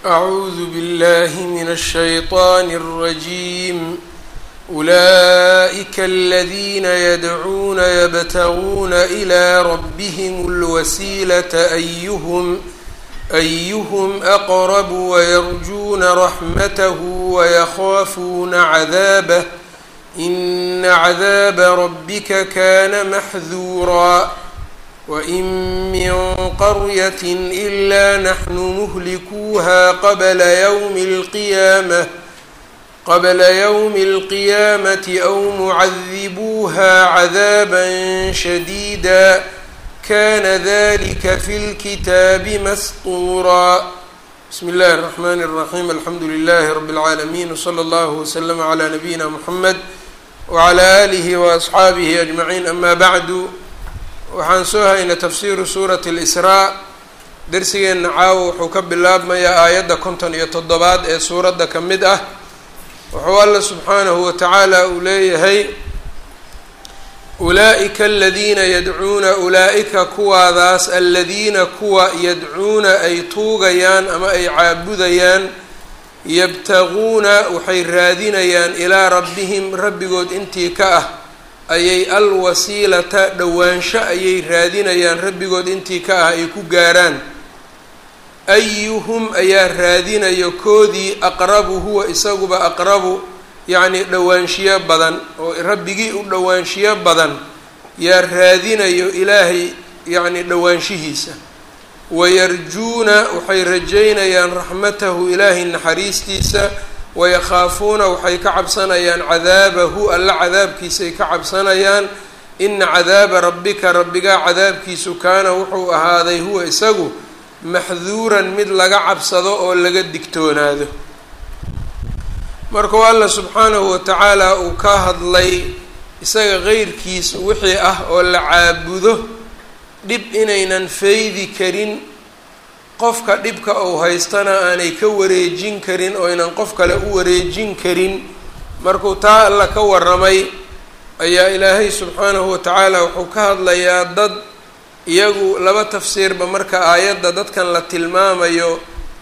أعوذ بالله من الشيطان الرجيم أولئك الذين يدعون يبتغون إلى ربهم الوسيلة أيهم أيهم أقرب ويرجون رحمته ويخافون عذابه إن عذاب ربك كان محذورا وإن من قرية إلا نحن مهلكوها قبل يوم القيامة قبل يوم القيامة أو معذبوها عذابا شديدا كان ذلك في الكتاب مسطورا بسم الله الرحمن الرحيم الحمد لله رب العالمين وصلى الله وسلم على نبينا محمد وعلى آله وأصxaabihi أجمعين أما bعd waxaan soo haynay tafsiru suuraة الإsrاء dersigeenna caawo wuxuu ka bilaabmayaa aayadda konton iyo toddobaad ee suuradda ka mid ah wuxuu alla subxaanahu watacaala uu leeyahay ulaaئika aladiina yadcuuna ulaa-ika kuwaadaas aladiina kuwa yadcuuna ay tuugayaan ama ay caabudayaan yabtaguuna waxay raadinayaan ilaa rabbihim rabbigood intii ka ah ayay alwasiilata dhowaansho ayay raadinayaan rabbigood intii ka ah ay ku gaaraan ayuhum ayaa raadinayo koodii aqrabu huwa isaguba aqrabu yacni dhowaanshiyo badan oo rabbigii u dhowaanshiyo badan yaa raadinayo ilaahay yacni dhowaanshihiisa wayarjuuna waxay rajaynayaan raxmatahu ilaahay naxariistiisa wayakhaafuuna waxay ka cabsanayaan cadaabahu alla cadaabkiisay ka cabsanayaan ina cadaaba rabbika rabbigaa cadaabkiisu kaana wuxuu ahaaday huwa isagu maxduuran mid laga cabsado oo laga digtoonaado markuu alla subxaanahu watacaala uu ka hadlay isaga qeyrkiis wixii ah oo la caabudo dhib inaynan faydi karin qofka dhibka uu haystana aanay ka wareejin karin oo aynan qof kale u wareejin karin markuu taa alla ka waramay ayaa ilaahay subxaanahu watacaala wuxuu ka hadlayaa dad iyagu laba tafsiirba marka aayadda dadkan la tilmaamayo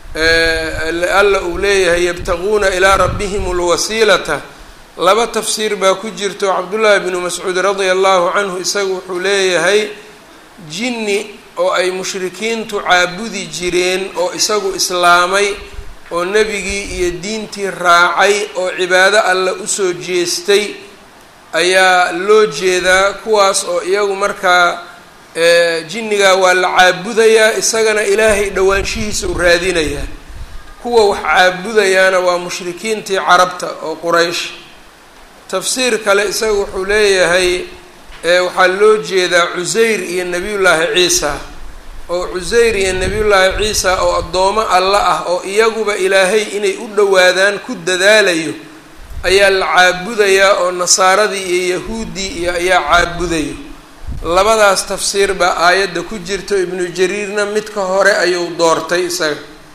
alla uu leeyahay yabtaguuna ilaa rabbihim lwasiilata laba tafsiir baa ku jirto cabdullaahi bnu mascuud radia allahu canhu isagu wuxuu leeyahay jinni oo ay mushrikiintu caabudi jireen oo isagu islaamay oo nebigii iyo diintii raacay oo cibaado alle usoo jeestay ayaa loo jeedaa kuwaas oo iyagu markaa jinnigaa waa la caabudayaa isagana ilaahay dhowaanshihiisa u raadinayaa kuwa wax caabudayaana waa mushrikiintii carabta oo quraysh tafsiir kale isaga wuxuu leeyahay waxaa loo jeedaa cusayr iyo nebiyullaahi ciisa oo cusayr iyo nebiyullaahi ciisa oo addoomo alla ah oo iyaguba ilaahay inay u dhowaadaan ku dadaalayo ayaa la caabudayaa oo nasaaradii iyo yahuuddii iyo ayaa caabudayo labadaas tafsiir baa aayadda ku jirto ibnu jariirna midka hore ayuu doortay isaga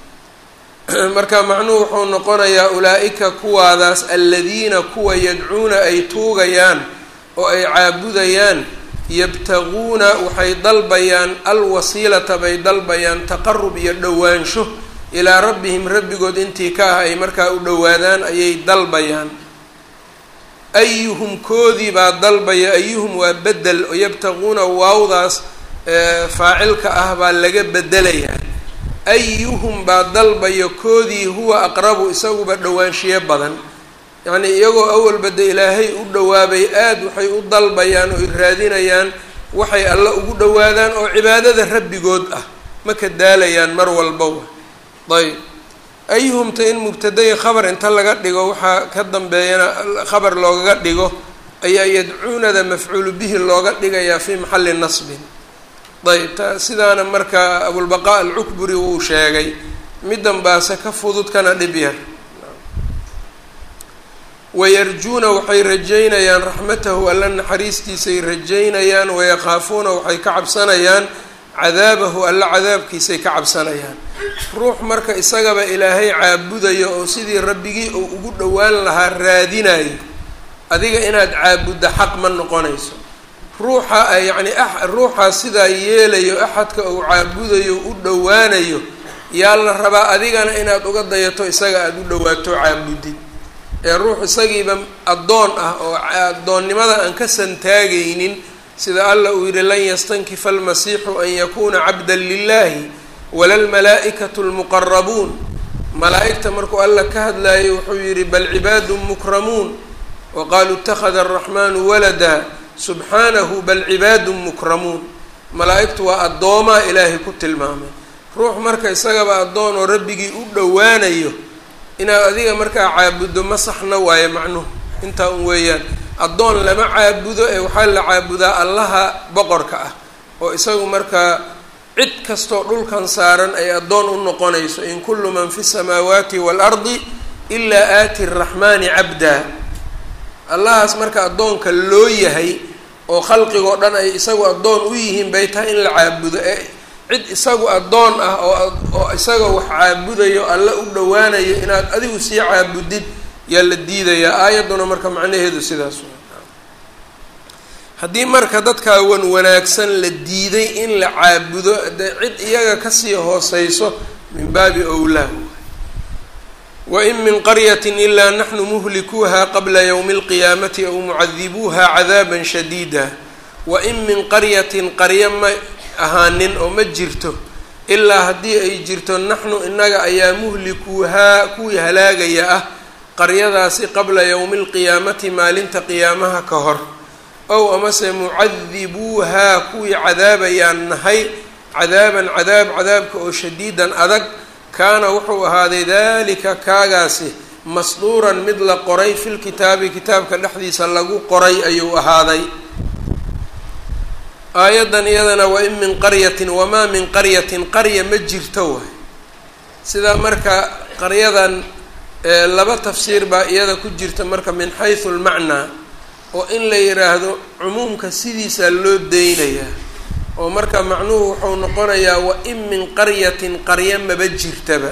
marka macnuhu wuxuu noqonayaa ulaa-ika kuwaadaas aladiina kuwa yadcuuna ay tuugayaan oo ay caabudayaan yabtaguuna waxay dalbayaan alwasiilata bay dalbayaan taqarub iyo dhowaansho ilaa rabbihim rabbigood intii ka ah ay markaa u dhowaadaan ayay dalbayaan ayuhum koodii baa dalbaya ayuhum waa bedel oo yabtaguuna waawdaas faacilka ah baa laga bedelayaa ayuhum baa dalbaya koodii huwa aqrabu isaguba dhowaanshiyo badan yacnii iyagoo awalba de ilaahay u dhowaabay aada waxay u dalbayaan oo raadinayaan waxay alle ugu dhowaadaan oo cibaadada rabbigood ah ma ka daalayaan mar walbawa ayb ayuhumta in mubtadaya khabar inta laga dhigo waxaa ka dambeeyana khabar loogaga dhigo ayaa yadcuunada mafcuulu bihi looga dhigayaa fii maxalli nasbin ayb ta sidaana marka abulbaqaa alcukburi wuu sheegay middan baase ka fudud kana dhib yar wayarjuuna waxay rajaynayaan raxmatahu alla naxariistiisay rajaynayaan wayakhaafuuna waxay ka cabsanayaan cadaabahu alla cadaabkiisay ka cabsanayaan ruux marka isagaba ilaahay caabudayo oo sidii rabbigii uu ugu dhowaan lahaa raadinayo adiga inaad caabudda xaq ma noqonayso ruuxa yacni ruuxaa sidaa yeelayo axadka uu caabudayo u dhowaanayo yaa la rabaa adigana inaad uga dayato isaga aada u dhowaato caabudid ee ruux isagiiba addoon ah oo addoonnimada aan ka santaagaynin sida alla uu yidhi lan yastankifa almasiixu an yakuuna cabdan lilahi wala lmalaa'ikatu lmuqarabuun malaa'igta markuu alla ka hadlaayay wuxuu yidhi bal cibaadun mukramuun wa qaaluu ittakhada araxmaanu walada subxaanahu bal cibaadun mukramuun malaa'igtu waa addoomaa ilaahay ku tilmaamay ruux marka isagaba addoon oo rabbigii u dhowaanayo inaad adiga markaa caabuddo ma saxna waayo macnuhu intaa un weeyaan addoon lama caabudo ee waxaa la caabudaa allaha boqorka ah oo isagu markaa cid kastoo dhulkan saaran ay addoon u noqonayso in kullu man fi samaawaati waalardi ilaa aati araxmaani cabdaa allahaas marka addoonka loo yahay oo khalqigoo dhan ay isagu addoon u yihiin bay tahay in la caabudo ee cid isagu addoon ah oo oo isaga wax caabudayo alla u dhowaanayo inaad adigu sii caabudid yaa la diidayaa aayadduna marka macnaheedu sidaas haddii marka dadkaa wan wanaagsan la diiday in la caabudo dee cid iyaga kasii hooseyso min baabi owlaa wain min qaryati ilaa naxnu muhlikuuha qabla ywmi اlqiyaamati aw mucadibuuha cadaaba shadiida wain min qaryatin qaryo ma ahaanin oo ma jirto ilaa haddii ay jirto naxnu inaga ayaa muhlikuuhaa kuwii halaagaya ah qaryadaasi qabla yowmi alqiyaamati maalinta qiyaamaha ka hor ow amase mucadibuuhaa kuwii cadaabayaan nahay cadaaban cadaab cadaabka oo shadiidan adag kaana wuxuu ahaaday dalika kaagaasi masduuran mid la qoray filkitaabi kitaabka dhexdiisa lagu qoray ayuu ahaaday aayaddan iyadana wa in min qaryatin wamaa min qaryatin qarya ma jirto waay sidaa marka qaryadan laba tafsiir baa iyada ku jirta marka min xaysu lmacnaa oo in la yidhaahdo cumuumka sidiisaa loo deynayaa oo marka macnuhu wuxuu noqonayaa wa in min qaryatin qarya maba jirtaba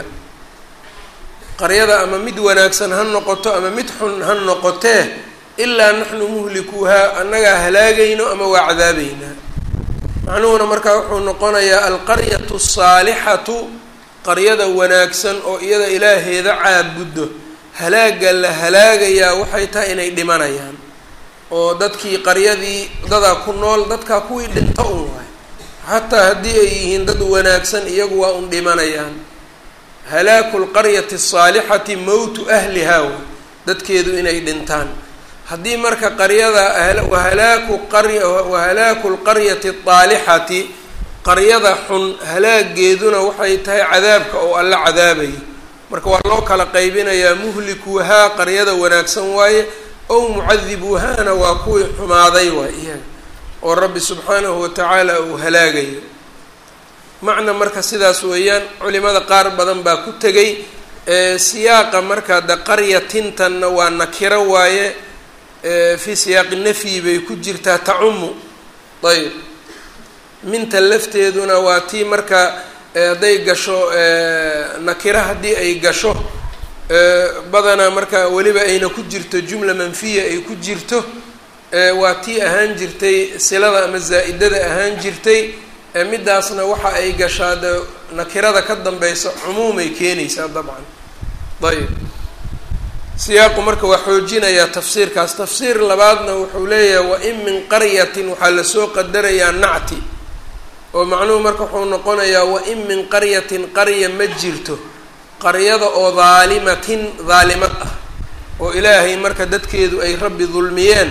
qaryada ama mid wanaagsan ha noqoto ama mid xun ha noqotee ilaa naxnu muhlikuuhaa annagaa halaagayno ama waa cadaabeynaa macnuhuna markaa wuxuu noqonayaa alqaryatu asaalixatu qaryada wanaagsan oo iyada ilaaheeda caabuddo halaaga la halaagayaa waxay tahay inay dhimanayaan oo dadkii qaryadii dadaa ku nool dadkaa kuwii dhinto un waay xataa haddii ay yihiin dad wanaagsan iyagu waa un dhimanayaan halaaku lqaryati asaalixati mowtu ahlihaa way dadkeedu inay dhintaan haddii marka qaryada wahalaaku qarya wahalaaku lqaryati aalixati qaryada xun halaageeduna waxay tahay cadaabka oo alla cadaabayo marka waa loo kala qaybinayaa muhlikuuhaa qaryada wanaagsan waaye ow mucadibuuhaana waa kuwii xumaaday waay iyaga oo rabbi subxaanahu watacaala uu halaagayo macna marka sidaas weeyaan culimada qaar badan baa ku tegay siyaaqa marka de qaryatintanna waa nakiro waaye fii siyaaqi nafyi bay ku jirtaa tacumu ayb minta lafteeduna waa tii marka hadday gasho nakiro haddii ay gasho badanaa marka weliba ayna ku jirto jumla manfiya ay ku jirto waa tii ahaan jirtay silada ama zaa'idada ahaan jirtay midaasna waxa ay gashaa de nakirada ka dambeysa cumuumay keenaysaa dabcan ayb siyaaqu marka waa xoojinayaa tafsiirkaas tafsiir labaadna wuxuu leeyahay wain min qaryatin waxaa lasoo qadarayaa nacti oo macnuhu marka wuxuu noqonayaa wain min qaryatin qarya ma jirto qaryada oo daalimatin daalimad ah oo ilaahay marka dadkeedu ay rabbi dulmiyeen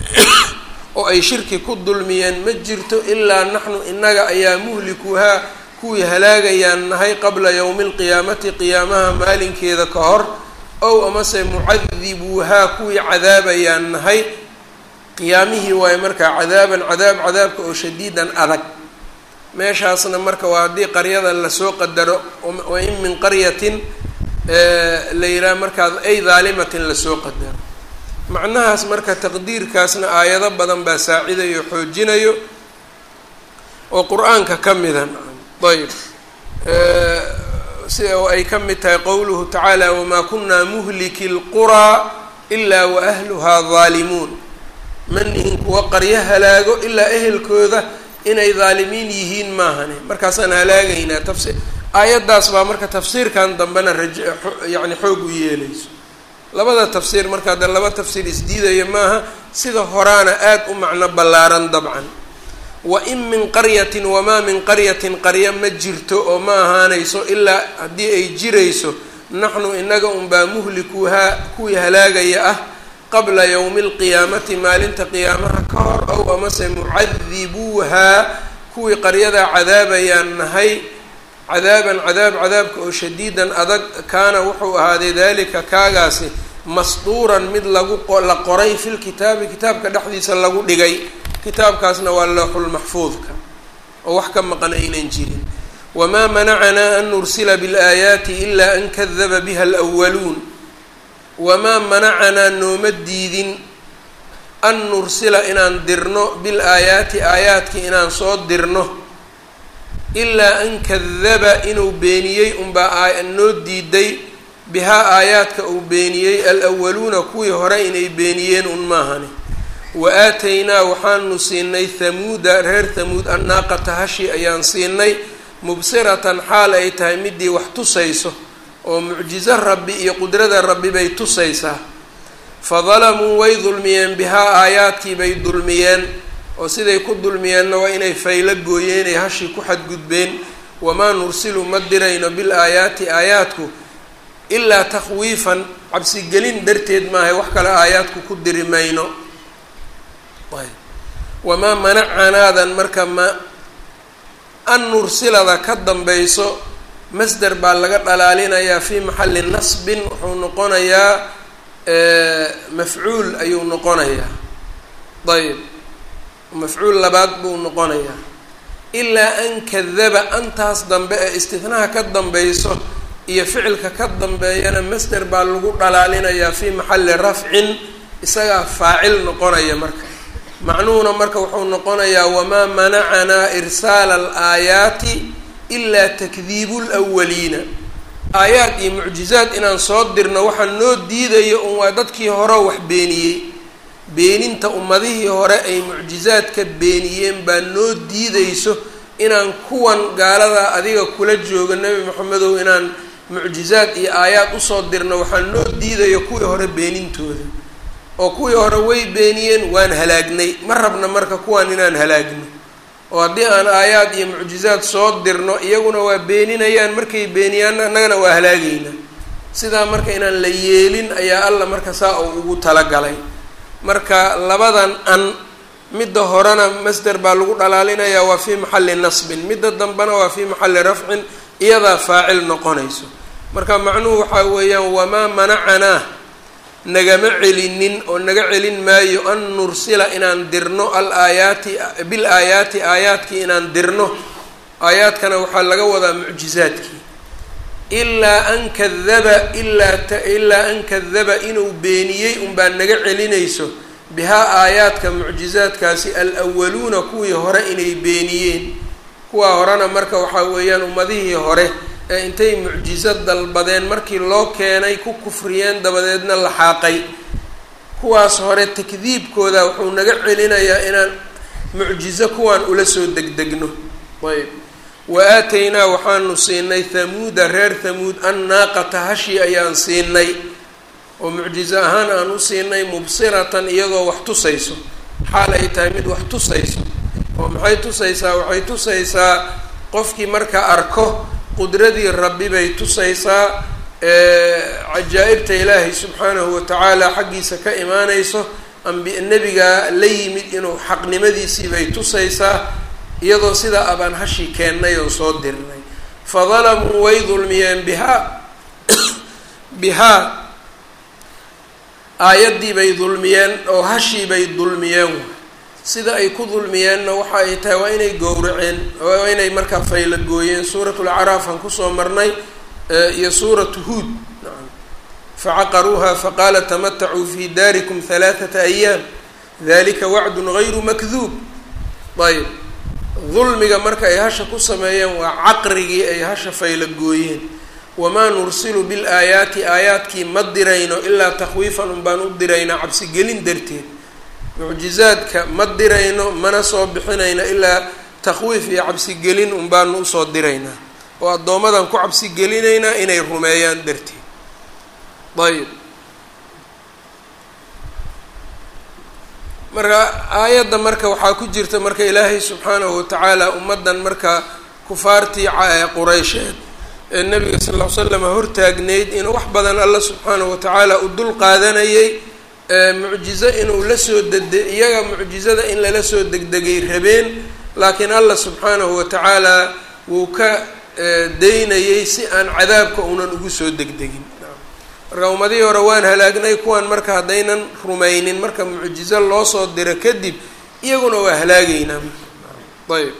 oo ay shirki ku dulmiyeen ma jirto ilaa naxnu inaga ayaa muhlikuuhaa kuwii halaagayaan nahay qabla yowmi alqiyaamati qiyaamaha maalinkeeda ka hor ow amase mucadibuuhaa kuwii cadaabayaan nahay qiyaamihii waayo markaa cadaaban cadaab cadaabka oo shadiidan adag meeshaasna marka waa haddii qaryada lasoo qadaro wain min qaryatin la yidhaha markaa ay daalimatin lasoo qadaro macnahaas marka taqdiirkaasna aayado badan baa saacidayo xoojinayo oo qur-aanka ka mida ayb sida oo ay ka mid tahay qowluhu tacaala wamaa kunaa muhliki lquraa ilaa wa ahluhaa daalimuun ma nihin kuwa qaryo halaago ilaa ehelkooda inay daalimiin yihiin maahane markaasaan halaagaynaa tafsi aayaddaas baa marka tafsiirkan dambena raj yacni xoog u yeelayso labada tafsiir marka de laba tafsiir isdiidaya maaha sida horaana aada u macno ballaaran dabcan wa in min qaryatin wamaa min qaryatin qarya ma jirto oo ma ahaanayso ilaa haddii ay jirayso naxnu inaga unbaa muhlikuuhaa kuwii halaagaya ah qabla yowmi alqiyaamati maalinta qiyaamaha ka hor ow amase mucadibuuhaa kuwii qaryadaa cadaabayaan nahay cadaaban cadaab cadaabka oo shadiidan adag kaana wuxuu ahaaday dalika kaagaasi masduuran mid lagu la qoray fil kitaabi kitaabka dhexdiisa lagu dhigay kitaabkaasna waa looxulmaxfuudka oo wax ka maqan aynan jirin wamaa manacanaa an nursila biاlaayaati ilaa an kadaba biha alwaluun wamaa manacanaa nooma diidin an nursila inaan dirno bil aayaati aayaadkii inaan soo dirno ilaa an kadaba inuu beeniyey unbaa noo diiday bihaa aayaadka uu beeniyey alwaluuna kuwii hore inay beeniyeen un maahani wa aataynaa waxaanu siinay hamuuda reer hamuud annaaqata hashi ayaan siinay mubsiratan xaal ay tahay midii wax tusayso oo mucjizo rabbi iyo qudrada rabbi bay tusaysaa fa dalamuu way dulmiyeen bihaa aayaadkii bay dulmiyeen oo siday ku dulmiyeenna waa inay faylo gooyeen ay hashii ku xadgudbeen wamaa nursilu ma dirayno bil aayaati aayaadku ilaa takhwiifan cabsigelin darteed maahay wax kale aayaadku ku diri mayno wamaa manacanaadan marka ma an nursilada ka dambayso masder baa laga dhalaalinayaa fii maxalli nasbin wuxuu noqonayaa mafcuul ayuu noqonayaa ayb mafcuul labaad buu noqonayaa ilaa an kadaba antaas dambe ee istihnaha ka dambayso iyo ficilka ka dambeeyana masder baa lagu dhalaalinayaa fii maxalli rafcin isagaa faacil noqonaya marka macnuhuna marka wuxuu noqonayaa wamaa manacanaa irsaala alaayaati ilaa takdiibu lwaliina aayaad iyo mucjizaad inaan soo dirno waxaa noo diidayo un waa dadkii hore wax beeniyey beeninta ummadihii hore ay mucjizaadka beeniyeen baa noo diidayso inaan kuwan gaalada adiga kula joogo nebi maxamedow inaan mucjizaad iyo aayaad usoo dirno waxaa noo diidayo kuwii hore beenintooda oo kuwii hore way beeniyeen waan halaagnay ma rabna marka kuwan inaan halaagno oo haddii aan aayaad iyo mucjizaad soo dirno iyaguna waa beeninayaan markay beeniyaanna annagana waa halaagayna sidaa marka inaan la yeelin ayaa alla marka saa uu ugu talagalay marka labadan an midda horena masder baa lagu dhalaalinayaa waa fii maxalli nasbin midda dambena waa fii maxalli rafcin iyadaa faacil noqonayso marka macnuhu waxaa weeyaan wamaa manacanaa nagama celinin oo naga celin maayo an nursila inaan dirno al aayaati bil aayaati aayaadkii inaan dirno aayaadkana waxaa laga wadaa mucjizaadkii ilaa an kadaba ilaa ilaa an kadaba inuu beeniyey unbaa naga celinayso bihaa aayaadka mucjizaadkaasi alwaluuna kuwii hore inay beeniyeen kuwaa horena marka waxaa weeyaan ummadihii hore ee intay mucjizo dalbadeen markii loo keenay ku kufriyeen dabadeedna la xaaqay kuwaas hore takdiibkooda wuxuu naga celinayaa inaan mucjizo kuwaan ula soo degdegno ayb wa aataynaa waxaanu siinay hamuuda reer hamuud annaaqata hashi ayaan siinay oo mucjizo ahaan aan u siinay mubsiratan iyadoo wax tusayso xaal ay tahay mid wax tusayso oo maxay tusaysaa waxay tusaysaa qofkii marka arko qudradii rabbi bay tusaysaa cajaa'ibta ilaahay subxaanahu watacaala xaggiisa ka imaanayso ambi nebigaa la yimid inuu xaqnimadiisii bay tusaysaa iyadoo sidaa abaan hashi keennay oo soo dirnay fa dalamuu way dulmiyeen bihaa bihaa aayaddii bay dulmiyeen oo hashii bay dulmiyeen sida ay ku dulmiyeenna waxa ay tahay waa inay gowraceen waa inay markaa fayla gooyeen suuratul acraaf aan kusoo marnay iyo suuratu huud facaqaruuha faqaala tamatacuu fi daarikum halaathata ayaam dalika wacdun gayru makduub ayb dulmiga marka ay hasha ku sameeyeen waa caqrigii ay hasha fayla gooyeen wamaa nursilu bil aayaati aayaadkii ma dirayno ilaa takhwiifan un baan u diraynaa cabsigelin darteed mucjizaadka ma dirayno mana soo bixinayno ilaa takhwiif iyo cabsigelin un baanu usoo diraynaa oo addoommadan ku cabsi gelinaynaa inay rumeeyaan darteed ayb marka aayadda marka waxaa ku jirta marka ilaahay subxaanahu watacaala ummaddan marka kufaartii quraysheed ee nabiga sal ll ly slam hortaagnayd inuu wax badan alla subxaanahu watacaala u dul qaadanayay mucjizo inuu la soo dede iyaga mucjizada in lala soo degdegay rabeen laakiin alla subxaanahu watacaala wuu ka daynayay si aan cadaabka unan ugu soo degdegin marka ummadihii hore waan halaagnay kuwan marka haddaynan rumaynin marka mucjizo loo soo diro kadib iyaguna waa halaagaynaa ayb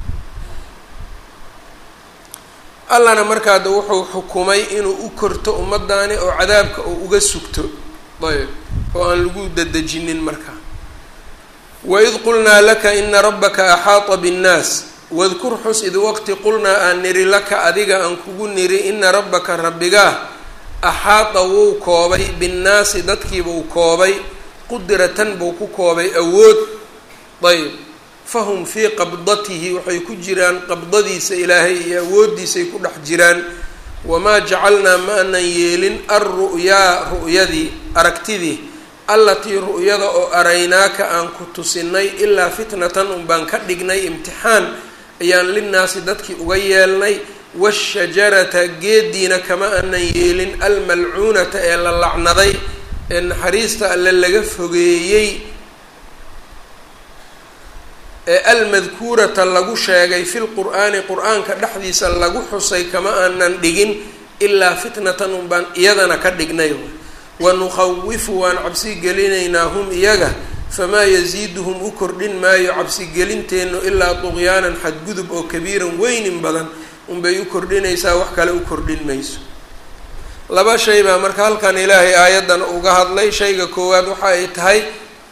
allana markaada wuxuu xukumay inuu u korto ummaddaani oo cadaabka uu uga sugto ayb oo aan lagu dadejinin marka waid qulnaa laka ina rabbaka axaata binnaas wadkur xus id waqti qulnaa aan niri laka adiga aan kugu niri ina rabbaka rabbigaa axaata wuu koobay binnaasi dadkiibuu koobay qudratan buu ku koobay awood ayb fahum fii qabdatihi waxay ku jiraan qabdadiisa ilaahay iyo awooddiisay ku dhex jiraan wamaa jacalnaa ma anan yeelin alru'yaa ru'yadii aragtidii allatii ru'yada oo araynaaka aan ku tusinay ilaa fitnatan un baan ka dhignay imtixaan ayaan linnaasi dadkii uga yeelnay washajarata geediina kama anan yeelin almalcuunata ee la lacnaday ee naxariista alle laga fogeeyey ee almadkuurata lagu sheegay fi lqur'aani qur-aanka dhexdiisa lagu xusay kama aanan dhigin ilaa fitnatan un baan iyadana ka dhignay wanukhawifu waan cabsi gelinaynaa hum iyaga famaa yasiiduhum u kordhin maayo cabsigelinteennu ilaa duqyaanan xadgudub oo kabiiran weynin badan unbay u kordhinaysaa wax kale u kordhin mayso laba shay baa marka halkan ilaahay aayaddan uga hadlay shayga koowaad waxa ay tahay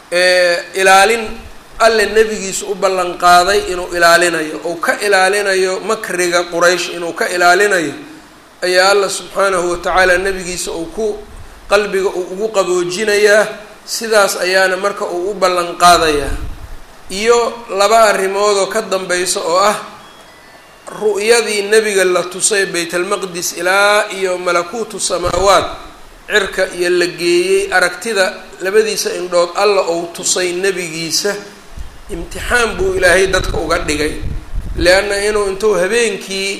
ilaalin alle nebigiisa u ballan qaaday inuu ilaalinayo ou ka ilaalinayo makriga quraysh inuu ka ilaalinayo ayaa alla subxaanahu watacaala nebigiisa uu ku qalbiga uu ugu qaboojinayaa sidaas ayaana marka uu u ballan qaadayaa iyo laba arrimoodoo ka dambaysa oo ah ru'yadii nebiga la tusay baytalmaqdis ilaa iyo malakuutu samaawaat cirka iyo la geeyey aragtida labadiisa indhood alla ou tusay nebigiisa imtixaan buu ilaahay dadka uga dhigay leanna inuu intuu habeenkii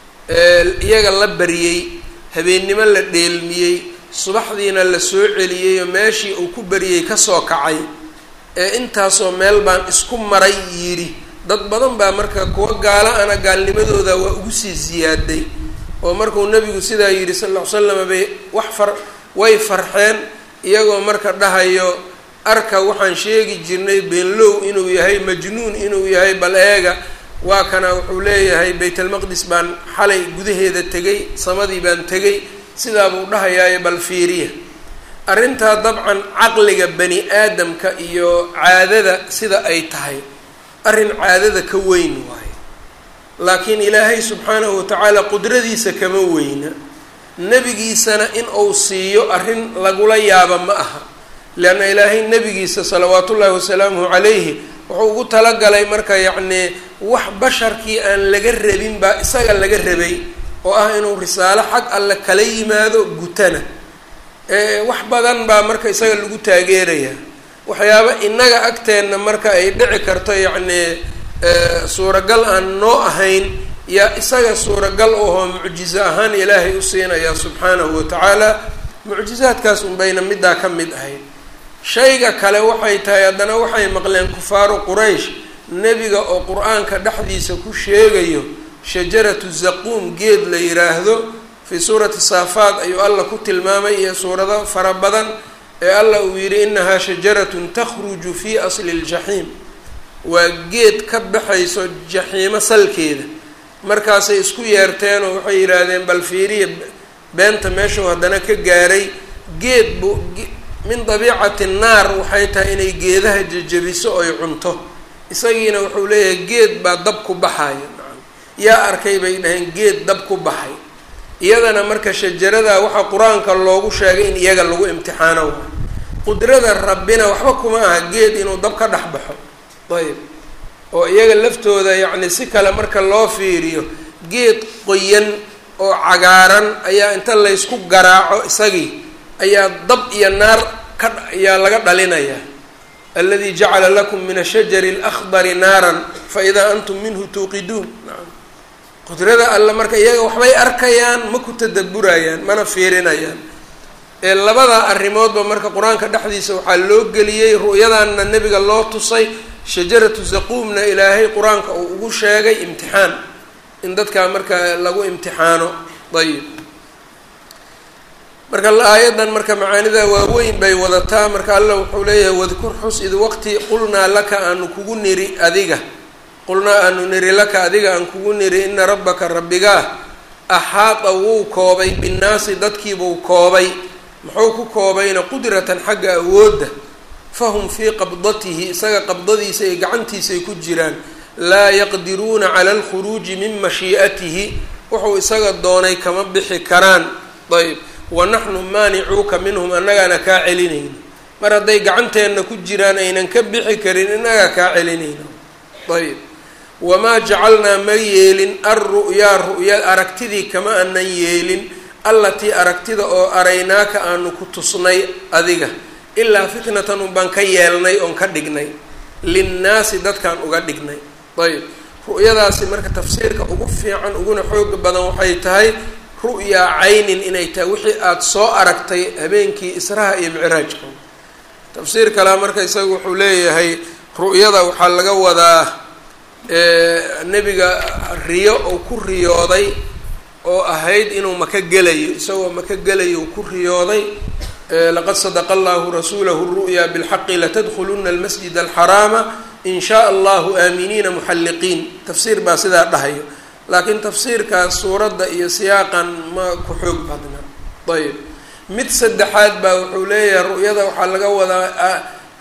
iyaga la baryey habeennimo la dheelmiyey subaxdiina la soo celiyey oo meeshii uu ku baryey kasoo kacay ee intaasoo meel baan isku maray yidhi dad badan baa marka kuwa gaala ana gaalnimadooda waa ugu sii ziyaaday oo markuu nebigu sidaa yidhi sal ll ly slam bay wax far way farxeen iyagoo marka dhahayo arka waxaan sheegi jirnay beenlow inuu yahay majnuun inuu yahay bal eega waa kana wuxuu leeyahay baytalmaqdis baan xalay gudaheeda tegay samadii baan tegay sidaa buu dhahayaayo bal fiiriya arrintaa dabcan caqliga bani aadamka iyo caadada sida ay tahay arrin caadada ka weyn waayo laakiin ilaahay subxaanahu watacaala qudradiisa kama weyna nebigiisana in uu siiyo arrin lagula yaaba ma aha leanna ilaahay nebigiisa salawaatu ullaahi wasalaamuhu calayhi wuxuu ugu talagalay marka yacnii wax basharkii aan laga rabin baa isaga laga rabay oo ah inuu risaalo xag alle kala yimaado gutana wax badan baa marka isaga lagu taageerayaa waxyaaba innaga agteenna marka ay dhici karto yacnii suuragal aan noo ahayn yaa isaga suuragal ahoo mucjizo ahaan ilaahay u siinayaa subxaanahu watacaala mucjizaadkaas unbayna middaa ka mid ahayd shayga kale waxay tahay haddana waxay maqleen kufaaru quraysh nebiga oo qur-aanka dhexdiisa ku sheegayo shajaratu zaquum geed la yiraahdo fii suurati saafaad ayuu alla ku tilmaamay iyo suurado fara badan ee alla uu yidhi inahaa shajaratun takhruju fii asli ljaxiim waa geed ka baxayso jaxiimo salkeeda markaasay isku yeerteen oo waxay yidhaahdeen bal fiiriya beenta meeshuu haddana ka gaaray geed bu min dabiicati naar waxay tahay inay geedaha jejebiso oy cunto isagiina wuxuu leeyahay geed baa dab ku baxaya yaa arkay bay dhaheen geed dab ku baxay iyadana marka shajarada waxaa qur-aanka loogu sheegay in iyaga lagu imtixaano waay qudrada rabbina waxba kuma aha geed inuu dab ka dhex baxo ayb oo iyaga laftooda yacni si kale marka loo fiiriyo geed qoyan oo cagaaran ayaa inta laysku garaaco isagii ayaa dab iyo naar ka ayaa laga dhalinayaa aladi jacala lakum min ashajari alakhdari naaran faidaa antum minhu tuuqiduun qudrada alle marka iyaga waxbay arkayaan ma ku tadaburayaan mana fiirinayaan ee labada arrimoodba marka qur-aanka dhexdiisa waxaa loo geliyey ru'yadanna nebiga loo tusay shajaratu zaquumna ilaahay qur-aanka uu ugu sheegay imtixaan in dadkaa marka lagu imtixaano ayib marka aayaddan marka macaanida waaweyn bay wadataa marka alla wuxuu leeyahay wadkur xus id waqti qulnaa laka aanu kugu niri adiga qulnaa aanu niri laka adiga aan kugu niri ina rabbaka rabbigaa axaada wuu koobay binnaasi dadkiibuu koobay muxuu ku koobayna qudratan xagga awoodda fahum fii qabdatihi isaga qabdadiisa iyo gacantiisay ku jiraan laa yaqdiruuna cala alkhuruuji min mashii'atihi wuxuu isaga doonay kama bixi karaan ayb wa naxnu maanicuuka minhum annagaana kaa celinayno mar hadday gacanteenna ku jiraan aynan ka bixi karin innagaa kaa celinayno ayb wamaa jacalnaa ma yeelin alru'yaa ru'ya aragtidii kama anan yeelin allatii aragtida oo araynaaka aanu ku tusnay adiga ilaa fitnatan unbaan ka yeelnay oon ka dhignay linnaasi dadkaan uga dhignay ayb ru'yadaasi marka tafsiirka ugu fiican uguna xooga badan waxay tahay ru'yaa caynin inay tahay wixii aada soo aragtay habeenkii israha iyo micraajka tafsiir kalea marka isaga wuxuu leeyahay ru'yada waxaa laga wadaa nebiga riyo uu ku riyooday oo ahayd inuu maka gelayo isagoo maka gelayo uu ku riyooday laqad sadaqa allahu rasuulahu ru'ya bilxaqi latadkhuluna almasjid alxaraama in shaa allahu aaminiina muxalliqiin tafsiir baa sidaa dhahayo laakiin tafsiirkaas suuradda iyo siyaaqan ma ku xoog badna ayb mid saddexaad baa wuxuu leeyahay ru'yada waxaa laga wadaa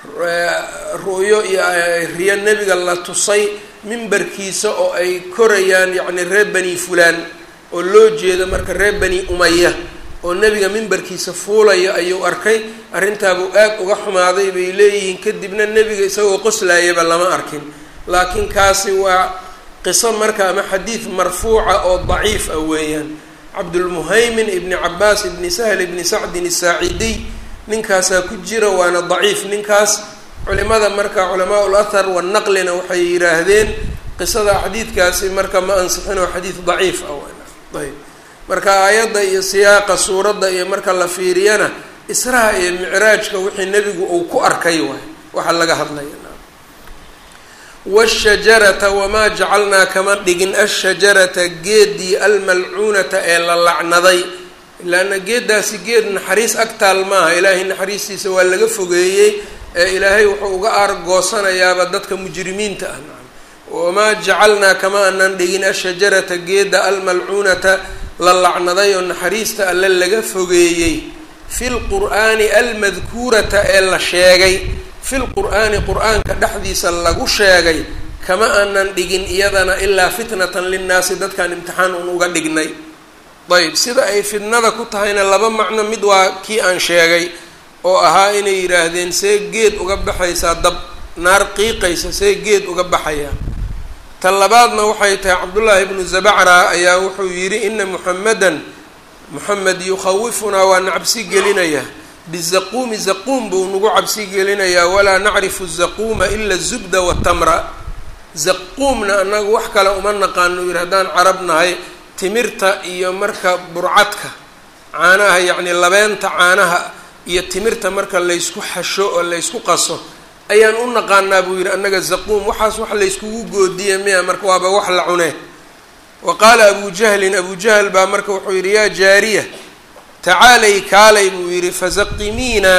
ru'yo iyo riyo nebiga la tusay mimbarkiisa oo ay korayaan yacni reer bani fulaan oo loo jeedo marka reer bani umaya oo nebiga mimbarkiisa fuulaya ayuu arkay arrintaabuu aad uga xumaaday bay leeyihiin kadibna nebiga isagoo qoslaayaba lama arkin laakiin kaasi waa qiso marka ama xadiid marfuuca oo daciif ah weeyaan cabdulmuhaymin ibni cabaas ibni sahl ibni sacdin isaacidiy ninkaasaa ku jira waana daciif ninkaas culimada marka culamaa ul athar wanaqlina waxay yidhaahdeen qisada xadiidkaasi marka ma ansixin oo xadiid daciif ah ayb marka aayadda iyo siyaaqa suuradda iyo marka la fiiriyana israha iyo micraajka wixii nebigu uu ku arkay waay waxaa laga hadlaya washajarata wamaa jacalnaa kama dhigin ashajarata geedii almalcuunata ee la lacnaday ilaana geeddaasi geed naxariis agtaal maaha ilaahay naxariistiisa waa laga fogeeyey ee ilaahay wuxuu uga aargoosanayaaba dadka mujrimiinta ah wamaa jacalnaa kama anan dhigin ashajarata geedda almalcuunata la lacnaday oo naxariista alle laga fogeeyey fi lqur'aani almadkuurata ee la sheegay fil qur'aani qur-aanka dhexdiisa lagu sheegay kama aanan dhigin iyadana ilaa fitnatan linnaasi dadkaan imtixaan un uga dhignay ayb sida ay fitnada ku tahayna laba macno mid waa kii aan sheegay oo ahaa inay yidhaahdeen see geed uga baxaysaa dab naar qiiqaysa see geed uga baxayaa ta labaadna waxay tahay cabdullaahi ibnu zabacra ayaa wuxuu yidhi ina muxamedan moxamed yukhawifunaa waa na cabsi gelinayaa bizaquumi zaquum buu nagu cabsi gelinayaa walaa nacrifu zaquuma ila zubda watamra zaquumna annagu wax kale uma naqaano yidhi haddaan carab nahay timirta iyo marka burcadka caanaha yacni labeenta caanaha iyo timirta marka laysku xasho oo laysku qaso ayaan u naqaanaa buu yidhi annaga zaquum waxaas wax layskugu goodiya miya marka waaba wax la cunee wa qaala abu jahlin abu jahl baa marka wuxuu yidhi yaa jaariya tacaalay kaalay buu yidhi fazaqimiina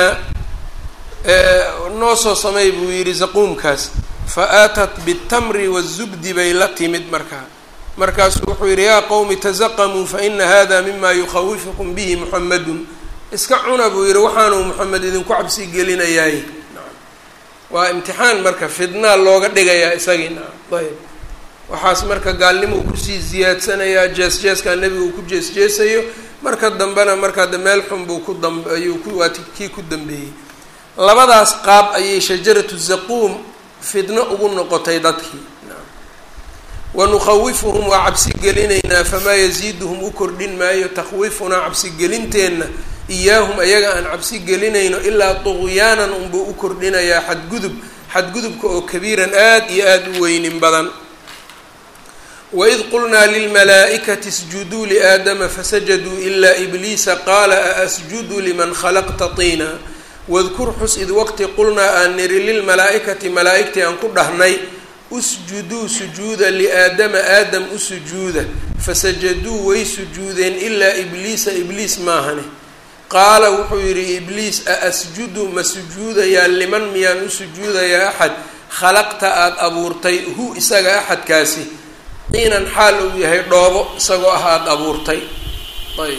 noo soo samay buu yidhi zaquumkaas fa aatat bitamri wazubdi bay la timid markaa markaasuu wuxuu yidhi yaa qowmi tazaqamuu faina hada mima yukhawifukum bihi muxamedun iska cuna buu yidhi waxaanuu moxamed idinku cabsi gelinayaay waa imtixaan marka fidnaa looga dhigayaa isagii naam ayb waxaas marka gaalnimo uu kusii ziyaadsanayaa jees-jeeskaa nebiga uu ku jees-jeesayo marka dambena markaa de meel xun buu ku dam ayuu ku waa kii ku dambeeyey labadaas qaab ayay shajaratu zaquum fidno ugu noqotay dadkii wanukhawifuhum waa cabsi gelinaynaa famaa yasiiduhum u kordhin maayo takhwiifunaa cabsigelinteenna iyaahum ayaga aan cabsi gelinayno ilaa tuqyaanan unbuu u kordhinayaa xadgudub xadgudubka oo kabiiran aada iyo aada u weynin badan waid qulnaa lilmalaa'ikati isjuduu liaadama fasajaduu ilaa ibliisa qaala a asjudu liman khalaqta tiina wadkur xus id waqti qulnaa aan niri lilmalaa'ikati malaa'igtii aan ku dhahnay usjuduu sujuuda liaadama aadam u sujuuda fasajaduu way sujuudeen ilaa ibliisa ibliis maahane qaala wuxuu yidhi ibliis a asjudu ma sujuudayaa liman miyaan u sujuudayaa axad khalaqta aada abuurtay hu isaga axadkaasi diinan xaal uu yahay dhoobo isagoo ah aada abuurtay ayb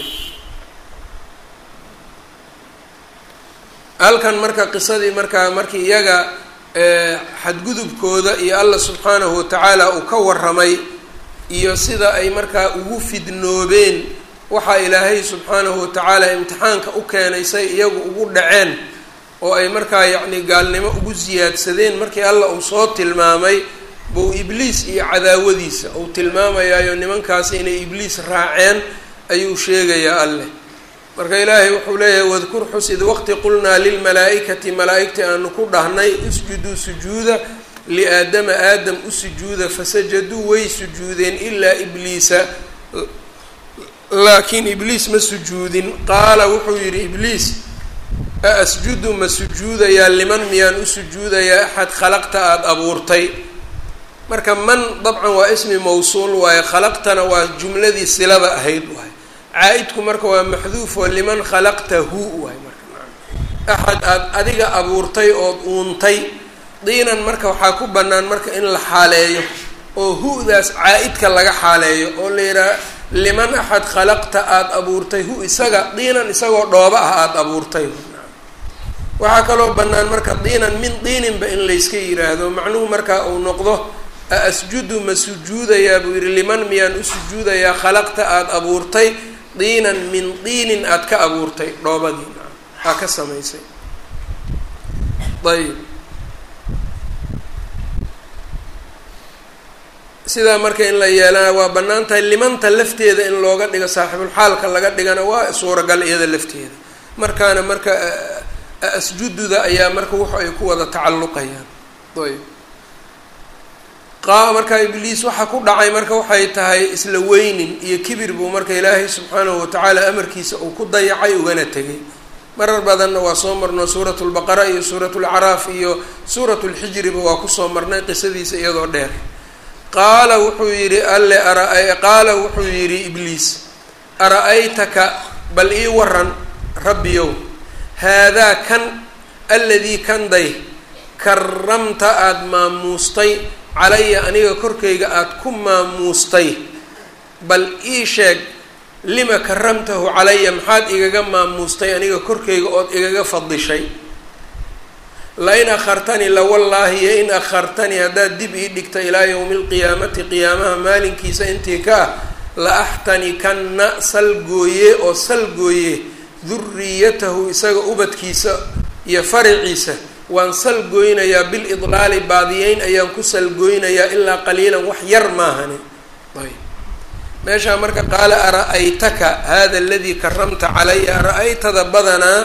halkan marka qisadii markaa markii iyaga xadgudubkooda iyo allah subxaanahu watacaala uu ka waramay iyo sida ay markaa ugu fidnoobeen waxaa ilaahay subxaanahu watacaala imtixaanka u keenay say iyagu ugu dhaceen oo ay markaa yacni gaalnimo ugu siyaadsadeen markii allah uu soo tilmaamay buu ibliis iyo cadaawadiisa uu tilmaamayaayo nimankaasi inay ibliis raaceen ayuu sheegayaa alleh marka ilaahay wuxuu leeyahay wadkur xus id waqti qulnaa lilmalaa'ikati malaa'igtii aanu ku dhahnay usjuduu sujuuda liaadama aadam u sujuuda fasajaduu way sujuudeen ilaa ibliisa laakiin ibliis ma sujuudin qaala wuxuu yidhi ibliis a asjudu ma sujuudayaa liman miyaan u sujuudayaa axad khalaqta aada abuurtay marka man dabcan waa ismi mawsuul waaye khalaqtana waa jumladii silada ahayd waay caa-idku marka waa maxduuf oo liman khalaqtahu waay marka axad aada adiga abuurtay ood uuntay diinan marka waxaa ku bannaan marka in la xaaleeyo oo hu-daas caa-idka laga xaaleeyo oo la yidhaha liman axad khalaqta aada abuurtay hu isaga diinan isagoo dhooba ah aada abuurtay waxaa kaloo bannaan marka diinan min diininba in layska yidhaahdo macnuhu marka uu noqdo a asjudu ma sujuudayaa buu yidhi liman miyaan u sujuudayaa khalaqta aada abuurtay diinan min diinin aada ka abuurtay dhoobadii aa ka samaysay ayb sidaa marka in la yeelana waa bannaan tahay limanta lafteeda in looga dhigo saaxibulxaalka laga dhigana waa suuragal iyada lafteeda markaana marka asjududa ayaa marka wuxu ay ku wada tacalluqayaan ayb qa marka ibliis waxa ku dhacay marka waxay tahay isla weynin iyo kibir buu marka ilaahay subxaanahu watacaala amarkiisa uu ku dayacay ugana tegay marar badanna waa soo marno suurat lbaqara iyo suurat lacraaf iyo suurat lxijriba waa kusoo marnay qisadiisa iyadoo dheer qaala wuxuu yidhi alle ara qaala wuxuu yidhi ibliis ara-aytaka bal ii waran rabbiyow haadaa kan aladii kanday karamta aada maamuustay calaya aniga korkayga aada ku maamuustay bal ii sheeg lima karamtahu calaya maxaad igaga maamuustay aniga korkayga ood igaga fadishay lain akhartanii lawallaahi yo in akhartanii haddaad dib ii dhigta ilaa yowmi lqiyaamati qiyaamaha maalinkiisa intii ka ah la axtanikanna salgooye oo salgooye duriyatahu isaga ubadkiisa iyo faraciisa waan salgooynayaa bil idlaali baadiyeyn ayaan ku salgooynayaa ilaa qaliilan wax yar maahani ayb meeshaa marka qaala ara-aytaka hada aladii karamta calaya ara-aytada badanaa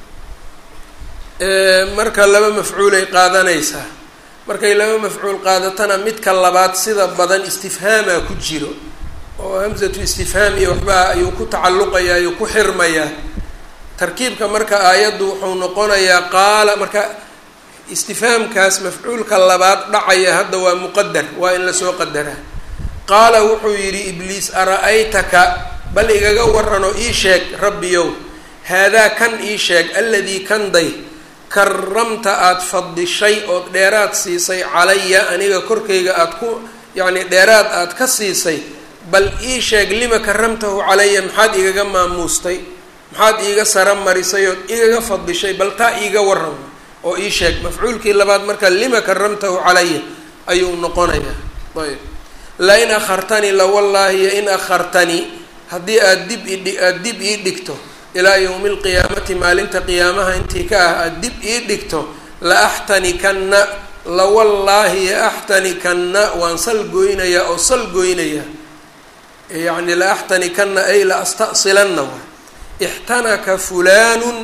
marka laba mafcuulay qaadanaysaa markay laba mafcuul qaadatana midka labaad sida badan istifhaamaa ku jiro oo hamsatu istifhaam iyo waxbaa ayuu ku tacalluqayaa ayuu ku xirmayaa tarkiibka marka aayaddu wuxuu noqonayaa qaala marka istifhaamkaas mafcuulka labaad dhacaya hadda waa muqadar waa in lasoo qadaraa qaala wuxuu yidhi ibliis ara-aytaka bal igaga waranoo ii sheeg rabbiyow haadaa kan ii sheeg aladii kanday karamta aada fadishay ood dheeraad siisay calaya aniga korkayga aada ku yacni dheeraad aada ka siisay bal ii sheeg lima karamtahu calaya maxaad igaga maamuustay maxaad iiga sara marisay ood igaga fadishay bal taa iiga waran oo ii sheeg mafcuulkii labaad marka lima karamtahu calaya ayuu noqonayaa ayb lain akhartanii lawallaahi yo in akhartanii haddii aada dib idhi aada dib ii dhigto ilaa yowmi lqiyaamati maalinta qiyaamaha intii ka ah aada dib ii dhigto la axtanikanna lawallaahi axtanikanna waan sal goynayaa oo sal goynayaa yacni la axtanikanna ay la asta'silanna waay ixtanaka fulaanun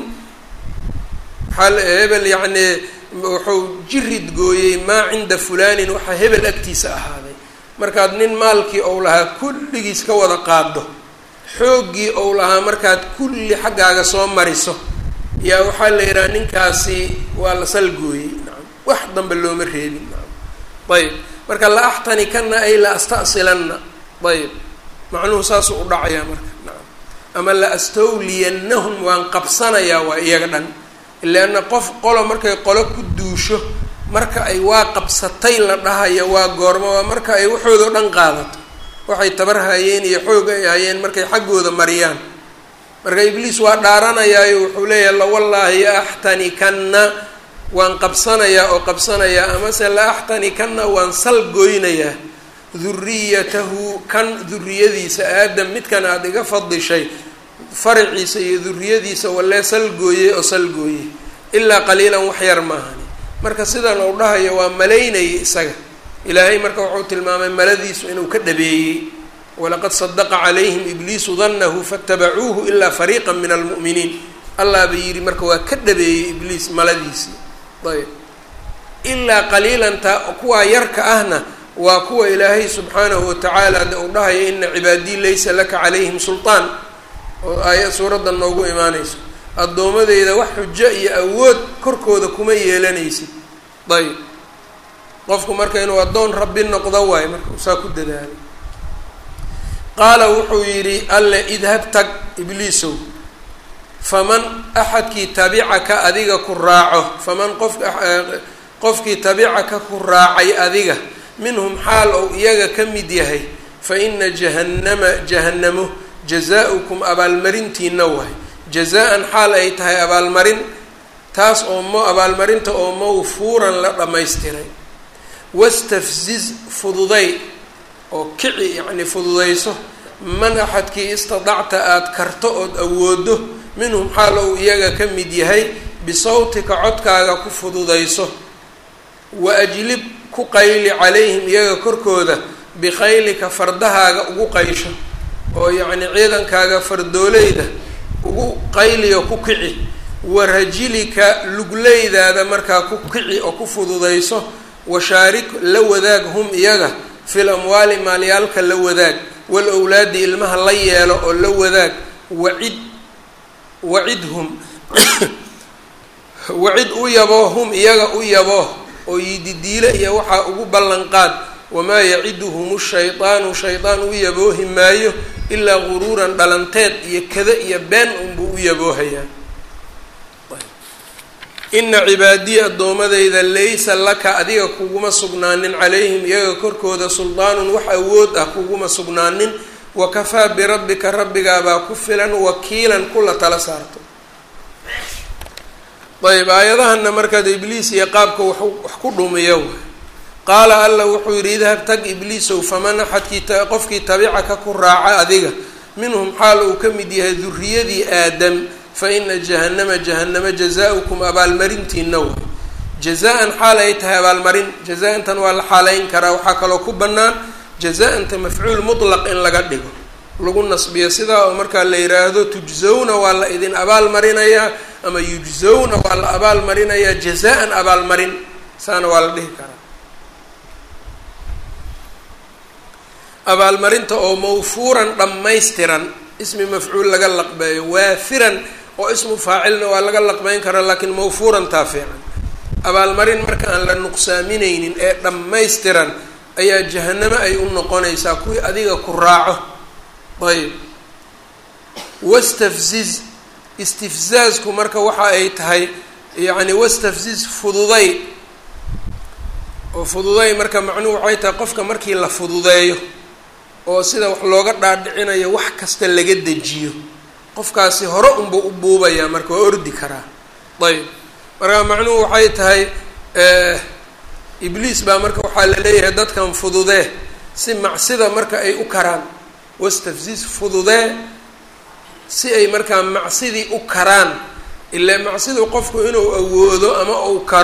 maxaa hebel yacnii wuxuu jirid gooyey maa cinda fulaanin waxaa hebel agtiisa ahaaday markaad nin maalkii ou lahaa kulligiis ka wada qaado xooggii ou lahaa markaad kulli xaggaaga soo mariso yaa waxaa la yidhaha ninkaasi waa la salgooyey nacam wax dambe looma reebin nacam ayb marka la axtanikanna ay la asta'silanna ayb macnuhu saasuu u dhacayaa marka nacam ama la astawliyannahum waan qabsanayaa waa iyaga dhan leanna qof qolo markay qolo ku duusho marka ay waa qabsatay la dhahayo waa goormo waa marka ay waxooda o dhan qaadato waxay tabar hayeen iyo xoog ay hayeen markay xaggooda mariyaan marka ibliis waa dhaaranayaayo wuxuu leeyahay lawallaahi axtanikanna waan qabsanayaa oo qabsanayaa amase la axtanikanna waan sal goynayaa duriyatahu kan duriyadiisa aadam midkan aada iga fadishay faraciisa iyo duriyadiisa walee salgooye oo salgooye ilaa qaliilan wax yar maahani marka sidan uu dhahayo waa malaynayay isaga ilaahay marka wuxuu tilmaamay maladiisu inuu ka dhabeeyey walaqad sadaqa calayhim ibliisu danahu faatabacuuhu ilaa fariiqa min almu'miniin allah ba yidhi marka waa ka dhabeeyey ibliis maladiisii ayb ilaa qaliilanta kuwaa yarka ahna waa kuwa ilaahay subxaanahu watacaala de uu dhahayo ina cibaadii laysa laka calayhim sulطaan oo aaya suuradda noogu imaanayso addoomadeyda wax xujo iyo awood korkooda kuma yeelanaysid ayb qofku marka inuu addoon rabbi noqdo waayo marka usaa ku dadaalay qaala wuxuu yidhi alle idhab tag ibliisow faman axadkii tabicaka adiga ku raaco faman qof qofkii tabicaka ku raacay adiga minhum xaal ou iyaga ka mid yahay fa ina jahannama jahannamo jazaa-ukum abaalmarintiina waay jazaa-an xaal ay tahay abaalmarin taas oo mo abaalmarinta oo mawfuuran la dhammaystiray wastafziz fududay oo kici yacni fududayso man axadkii istadacta aada karto ood awoodo minhum xaal ou iyaga ka mid yahay bisawtika codkaaga ku fududayso wa ajlib ku qayli calayhim iyaga korkooda bikhaylika fardahaaga ugu qaysho oo yacni ciidankaaga fardooleyda ugu qayliyo ku kici wa rajilika lugleydaada markaa ku kici oo ku fududayso washaarik la wadaag hum iyaga fil amwaali maalyaalka la wadaag wal owlaadi ilmaha la yeelo oo la wadaag wacid wacidhum wacid u yaboo hum iyaga u yaboo oo yididiile iyo waxaa ugu ballanqaad wamaa yaciduhum shaydaanu shaydaan u yaboohi maayo ilaa guruuran dhalanteed iyo kada iyo been unbuu u yaboohayaa ina cibaadiyi addoomadayda laysa laka adiga kuguma sugnaanin calayhim iyaga korkooda suldaanun wax awood ah kuguma sugnaanin wakafaa birabbika rabbigaabaa ku filan wakiilan kula tala saarto ayb aayadahana markaad ibliis iyo qaabka wax wax ku dhumiyo qaala alla wuxuu yidhi idhab tag ibliisow faman axadkii qofkii tabicaka ku raaca adiga minhum xaal uu ka mid yahay duriyadii aadam fa ina jahannama jahannama jazaa-ukum abaalmarintiina way jazaa-an xaal ay tahay abaalmarin jazaa-antan waa la xaaleyn karaa waxaa kaloo ku bannaan jazaa-anta mafcuul mutlaq in laga dhigo lagu nasbiyo sidaa oo markaa la yidhaahdo tujzawna waa la idin abaal marinayaa ama yujzawna waa la abaal marinayaa jazaa-an abaalmarin saana waa la dhihi karaa abaalmarinta oo mawfuuran dhammaystiran ismi mafcuul laga laqbeeyo waafiran oo ismu faacilna waa laga laqbeyn karaa laakiin mawfuurantaa fiican abaalmarin marka aan la nuqsaaminaynin ee dhammaystiran ayaa jahanamo ay u noqonaysaa kuwii adiga ku raaco ayb wastafziz istifzaazku marka waxa ay tahay yacni wastafziz fududay oo fududay marka macnuhu waxay tahay qofka markii la fududeeyo oo sida wax looga dhaadhicinayo wax kasta laga dejiyo qofkaasi hore unba u buubayaa marka waa ordi karaa ayb marka macnuhu waxay tahay ibliis baa marka waxaa la leeyahay dadkan fududee si macsida marka ay u karaan wastafziz fududee si ay markaa macsidii u karaan ilaa macsidu qofku inuu awoodo ama uu karo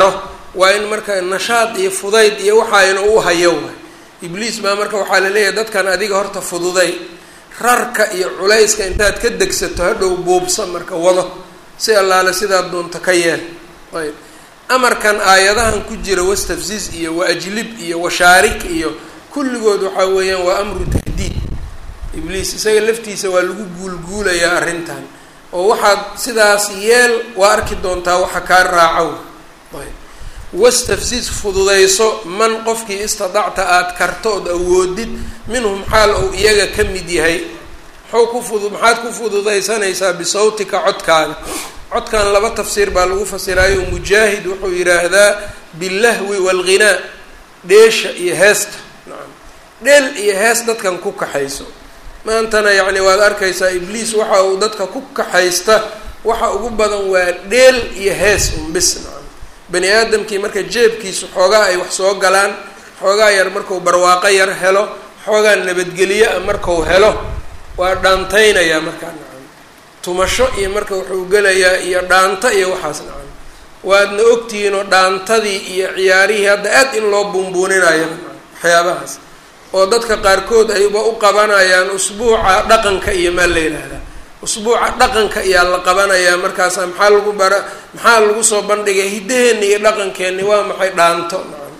waa in marka nashaad iyo fudayd iyo waxaa inuu u hayo waay ibliis baa marka waxaa laleeyahay dadkan adiga horta fududay rarka iyo culayska intaad ka degsato hadhow buubsa marka wado si allaale sidaad doonto ka yeel ayb amarkan aayadahan ku jira wastafziz iyo waajlib iyo washaarik iyo kulligood waxaa weeyaan waa amru tahdiid ibliis isaga laftiisa waa lagu guulguulayaa arrintan oo waxaad sidaas yeel waa arki doontaa waxa kaa raaco ayb wastafziz fududayso man qofkii istadacta aada karto ood awoodid minhum xaal ou iyaga ka mid yahay maxuu ku fudu maxaad ku fududaysanaysaa bisawtika codkaaga codkan laba tafsiir baa lagu fasiraayo mujaahid wuxuu yidhaahdaa billahwi waalghinaa dheesha iyo heesta nacam dheel iyo hees dadkan ku kaxayso maantana yacni waad arkaysaa ibliis waxa uu dadka ku kaxaysta waxa ugu badan waa dheel iyo hees unbis nacam bani aadamkii marka jeebkiisu xoogaa ay wax soo galaan xoogaa yar marku barwaaqo yar helo xoogaa nabadgelyo a marku helo waa dhaantaynayaa markaa nacam tumasho iyo marka wuxuu gelayaa iyo dhaanto iyo waxaas nacam waadna ogtihiinoo dhaantadii iyo ciyaarihii hadda aad in loo buunbuuninayo nacam waxyaabahaas oo dadka qaarkood ayba u qabanayaan usbuuca dhaqanka iyo maa la yidhaahdaa usbuuca dhaqanka ayaa la qabanayaa markaasa maxaa lagu bara maxaa lagu soo bandhigay hiddaheenni iyo dhaqankeenni waa maxay dhaanto nacam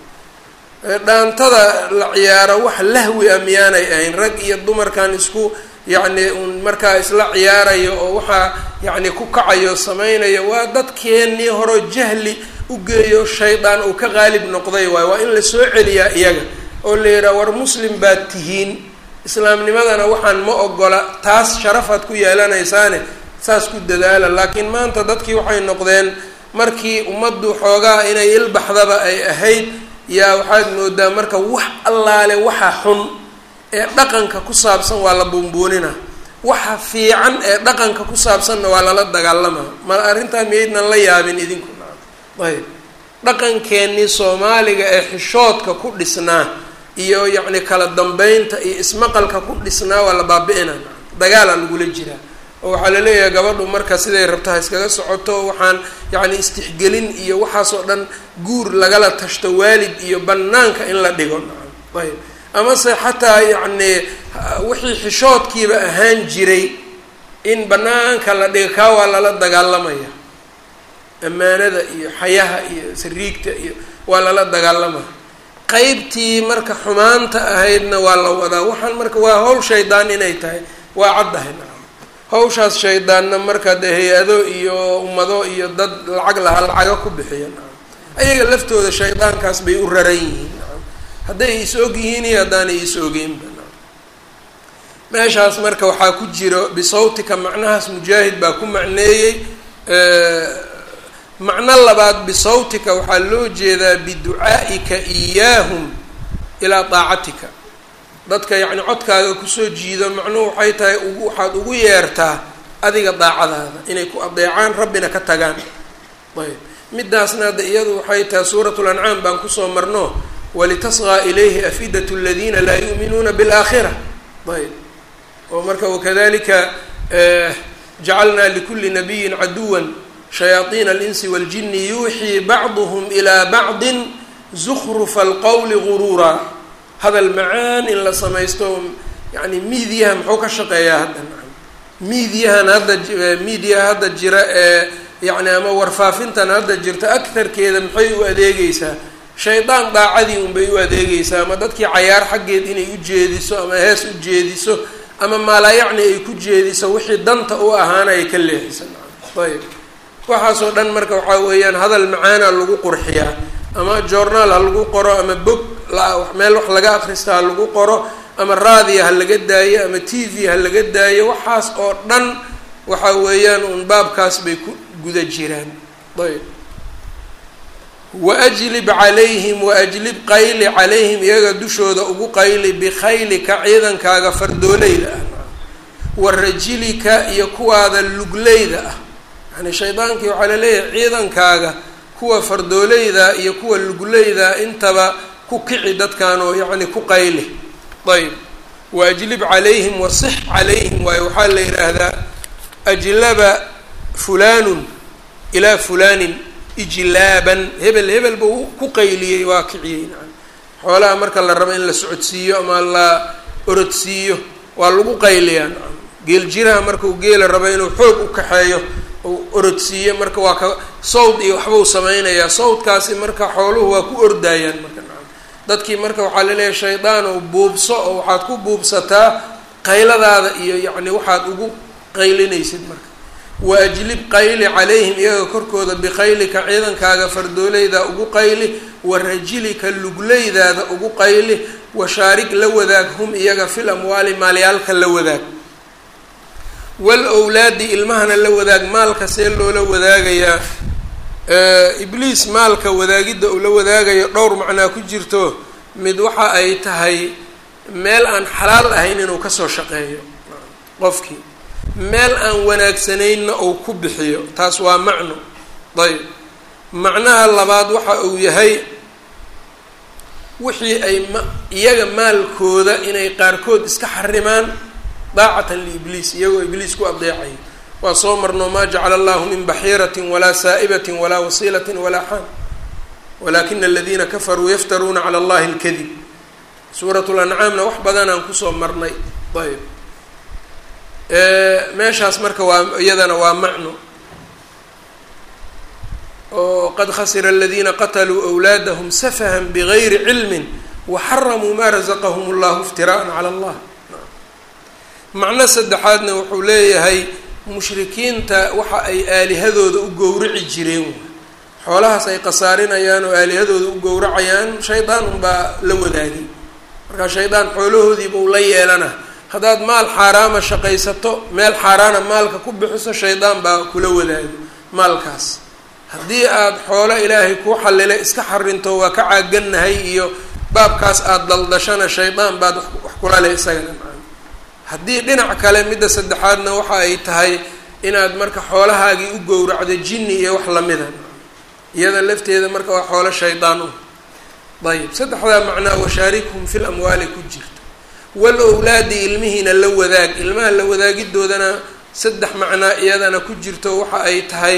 dhaantada la ciyaaro wax lahwi a miyaanay ahayn rag iyo dumarkan isku yacni un markaa isla ciyaarayo oo waxaa yacni ku kacayo samaynayo waa dadkeennii horo jahli u geeyo shaydaan uu ka qaalib noqday waayo waa in la soo celiyaa iyaga oo la yidhaha war muslim baad tihiin islaamnimadana waxaan ma ogola taas sharafaad ku yeelanaysaane saas ku dadaala laakiin maanta dadkii waxay noqdeen markii ummaddu xoogaa inay ilbaxdaba ay ahayd yaa waxaad moodaa marka wax allaale waxa xun ee dhaqanka ku saabsan waa la buunbuunina waxa fiican ee dhaqanka ku saabsanna waa lala dagaalamaa ma arrintaa miyaydnan la yaabin idinku ayb dhaqankeennii soomaaliga ee xishoodka ku dhisnaa iyo yacni kala dambeynta iyo ismaqalka ku dhisnaa waa la baabi-ina dagaala lagula jiraa oo waxaa laleeyahay gabadhu marka siday rabto ha iskaga socoto waxaan yacni istixgelin iyo waxaasoo dhan guur lagala tashto waalid iyo banaanka in la dhigo ayb amase xataa yacni wixii xishoodkiiba ahaan jiray in banaanka la dhigo kaa waa lala dagaalamaya ammaanada iyo xayaha iyo sariigta iyo waa lala dagaalamaya qeybtii marka xumaanta ahaydna waa la wadaa waxaan marka waa hawl shaydaan inay tahay waa caddahay nacam hawshaas shaydaanna marka dee hay-ado iyo ummado iyo dad lacag lahaa lacaga ku bixiya nacam ayaga laftooda shaydaankaas bay u raran yihiin nacam hadday is og yihiin iyo haddaanay is ogeynba nacam meeshaas marka waxaa ku jiro bisawtika macnahaas mujaahid baa ku macneeyey macno labaad bisawtika waxaa loo jeedaa biducaa'ika iyaahum ilaa daacatika dadka yacni codkaaga kusoo jiido macnuhu waxay tahay ugu waxaad ugu yeertaa adiga daacadaada inay ku adeecaan rabbina ka tagaan ayb midaasna hadda iyadu waxay tahay suuratu lancaam baan kusoo marno walitasqaa ilayhi afidatu aladiina laa yu'minuuna biاlaakhira ayb oo marka wakadalika jacalnaa likuli nabiyin caduwan shayaaiin alinsi waاljini yuuxii bacduhm ilaa bacdi zukrufa alqowli guruura hadal macaan in la samaysto yani miidiyaha muxuu ka shaqeeyaa hadda miidiyahan hadda miidiyaha hadda jira ee yani ama warfaafintan hadda jirta akarkeeda maxay u adeegeysaa shaydaan daacadii unbay u adeegeysaa ama dadkii cayaar xaggeed inay u jeediso ama hees u jeediso ama maalayacni ay ku jeediso wixii danta u ahaana ay ka leexisa ayb waxaasoo dhan marka waxaa weeyaan hadal macaana lagu qurxiyaa ama journaal ha lagu qoro ama bog meel wax laga akrista ha lagu qoro ama raadiya ha laga daayo ama t v ha laga daayo waxaas oo dhan waxa weeyaan uun baabkaas bay ku guda jiraan ayb waajlib calayhim waajlib qayli calayhim iyaga dushooda ugu qayli bikhaylika ciidankaaga fardoolayda ah wa rajilika iyo kuwaada lugleyda ah yani shaydaankii waxaa laleeyahay ciidankaaga kuwa fardoolayda iyo kuwa lugleyda intaba ku kici dadkan oo yacni ku qayli ayb waajlib calayhim wasix calayhim waayo waxaa la yidhaahdaa ajlaba fulanun ilaa fulanin ijlaaban hebel hebel buu ku qayliyey waa kiciyey nacam xoolaha marka la rabo in la socodsiiyo ama la orodsiiyo waa lagu qayliyaa nacam geel jiraha markuu geela rabo inuu xoog u kaxeeyo uu orodsiiyo marka waa ka sawd iyo waxbuu sameynayaa sawdkaasi marka xooluhu waa ku ordayaan marka nacam dadkii marka waxaa laleeyahay shaydaan oo buubso oo waxaad ku buubsataa qayladaada iyo yacni waxaad ugu qaylinaysid marka waajlib qayli calayhim iyaga korkooda biqaylika ciidankaaga fardoolayda ugu qayli wa rajilika lugleydaada ugu qayli washaarig la wadaag hum iyaga fil amwaali maalyaalka la wadaag wal owlaadi ilmahana la wadaag maalka see loola wadaagayaa ibliis maalka wadaagidda uu la wadaagayo dhowr macnaa ku jirto mid waxa ay tahay meel aan xalaal ahayn inuu kasoo shaqeeyo qofkii meel aan wanaagsanaynna uu ku bixiyo taas waa macno ayb macnaha labaad waxa uu yahay wixii ay ma iyaga maalkooda inay qaarkood iska xarimaan daacatan liibliis iyagoo ibliis ku adeecayo waa soo marno maa jacala allahu min baxiiratin walaa saa'ibatin walaa wasiilatin walaa xaam walakina aladiina kafaruu yaftaruuna cala allahi alkadib suurat lancaamna wax badanaan kusoo marnay ayb meeshaas marka waa iyadana waa macno oo qad khasira aladiina qataluu awlaadahum safahan bigayri cilmin waxaramuu maa razaqahum allahu iftira'an cala allah macno saddexaadna wuxuu leeyahay mushrikiinta waxa ay aalihadooda u gowraci jireen xoolahaas ay khasaarinayaan oo aalihadooda u gowracayaan shaydaan unbaa la wadaagay markaa shaydaan xoolahoodiiba u la yeelana haddaad maal xaaraama shaqaysato meel xaaraana maalka ku bixiso shaydaan baa kula wadaago maalkaas haddii aada xoolo ilaahay kuu xallile iska xarinto waa ka caagannahay iyo baabkaas aada daldashana shaydaan baad wax kula leh isagana maa haddii dhinac kale midda saddexaadna waxa ay tahay inaad marka xoolahaagii u gowracdo jinni iyo wax lamida iyada lafteeda marka waa xoolo shaydaan u ayib saddexdaa macnaa washaarikhum fil amwaali ku jirta wal owlaadi ilmihiina la wadaag ilmaha la wadaagidoodana saddex macnaa iyadana ku jirto waxa ay tahay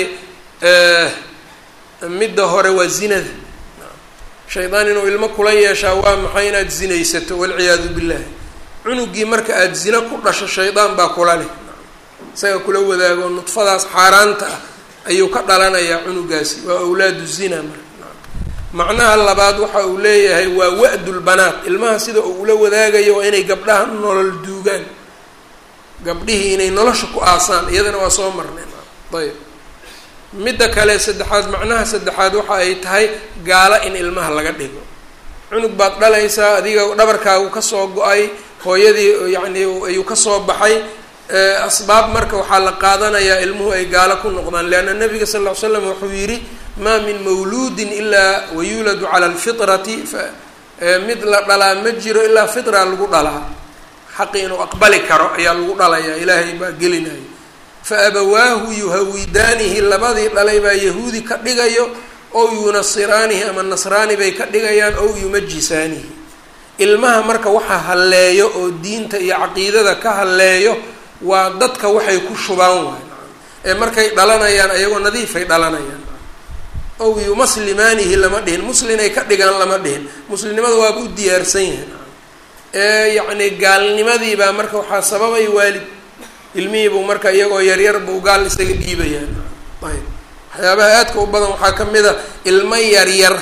midda hore waa zinada shaydaan inuu ilmo kula yeeshaa waa maxay inaad zinaysato walciyaadu billahi cunugii marka aada zina ku dhasho shaydaan baa kula leh isaga kula wadaago nudfadaas xaaraanta ah ayuu ka dhalanayaa cunugaasi waa awlaadu zina marka macnaha labaad waxa uu leeyahay waa wa-dulbanaat ilmaha sida uu ula wadaagayo waa inay gabdhaha nolol duugaan gabdhihii inay nolosha ku aasaan iyadana waa soo marnay ayb midda kale saddexaad macnaha saddexaad waxa ay tahay gaalo in ilmaha laga dhigo cunug baad dhalaysaa adiga dhabarkaagu kasoo go-ay hooyadii yacni ayuu kasoo baxay asbaab marka waxaa la qaadanayaa ilmuhu ay gaalo ku noqdaan leanna nabiga sal ll ly slam wuxuu yidhi maa min mawluudin ilaa wayuuladu cala alfitrati mid la dhalaa ma jiro ilaa fitra lagu dhalaa xaqi inuu aqbali karo ayaa lagu dhalayaa ilaahay baa gelinaya fa abawaahu yuhawidaanihi labadii dhalay baa yahuudi ka dhigayo ow yunasiraanihi ama nasraani bay ka dhigayaan ow yumajisaanihi ilmaha marka waxa halleeyo oo diinta iyo caqiidada ka halleeyo waa dadka waxay ku shubaan waay ee markay dhalanayaan ayagoo nadiifay dhalanayaan ow yumaslimaanihi lama dhihin muslinay ka dhigaan lama dhihin muslimnimada waaba u diyaarsan yahay ee yacni gaalnimadii baa marka waxaa sababay waalid ilmihiibuu marka iyagoo yaryar buu gaal isaga dhiibayaan ayb waxyaabaha aadka u badan waxaa ka mid a ilmo yaryar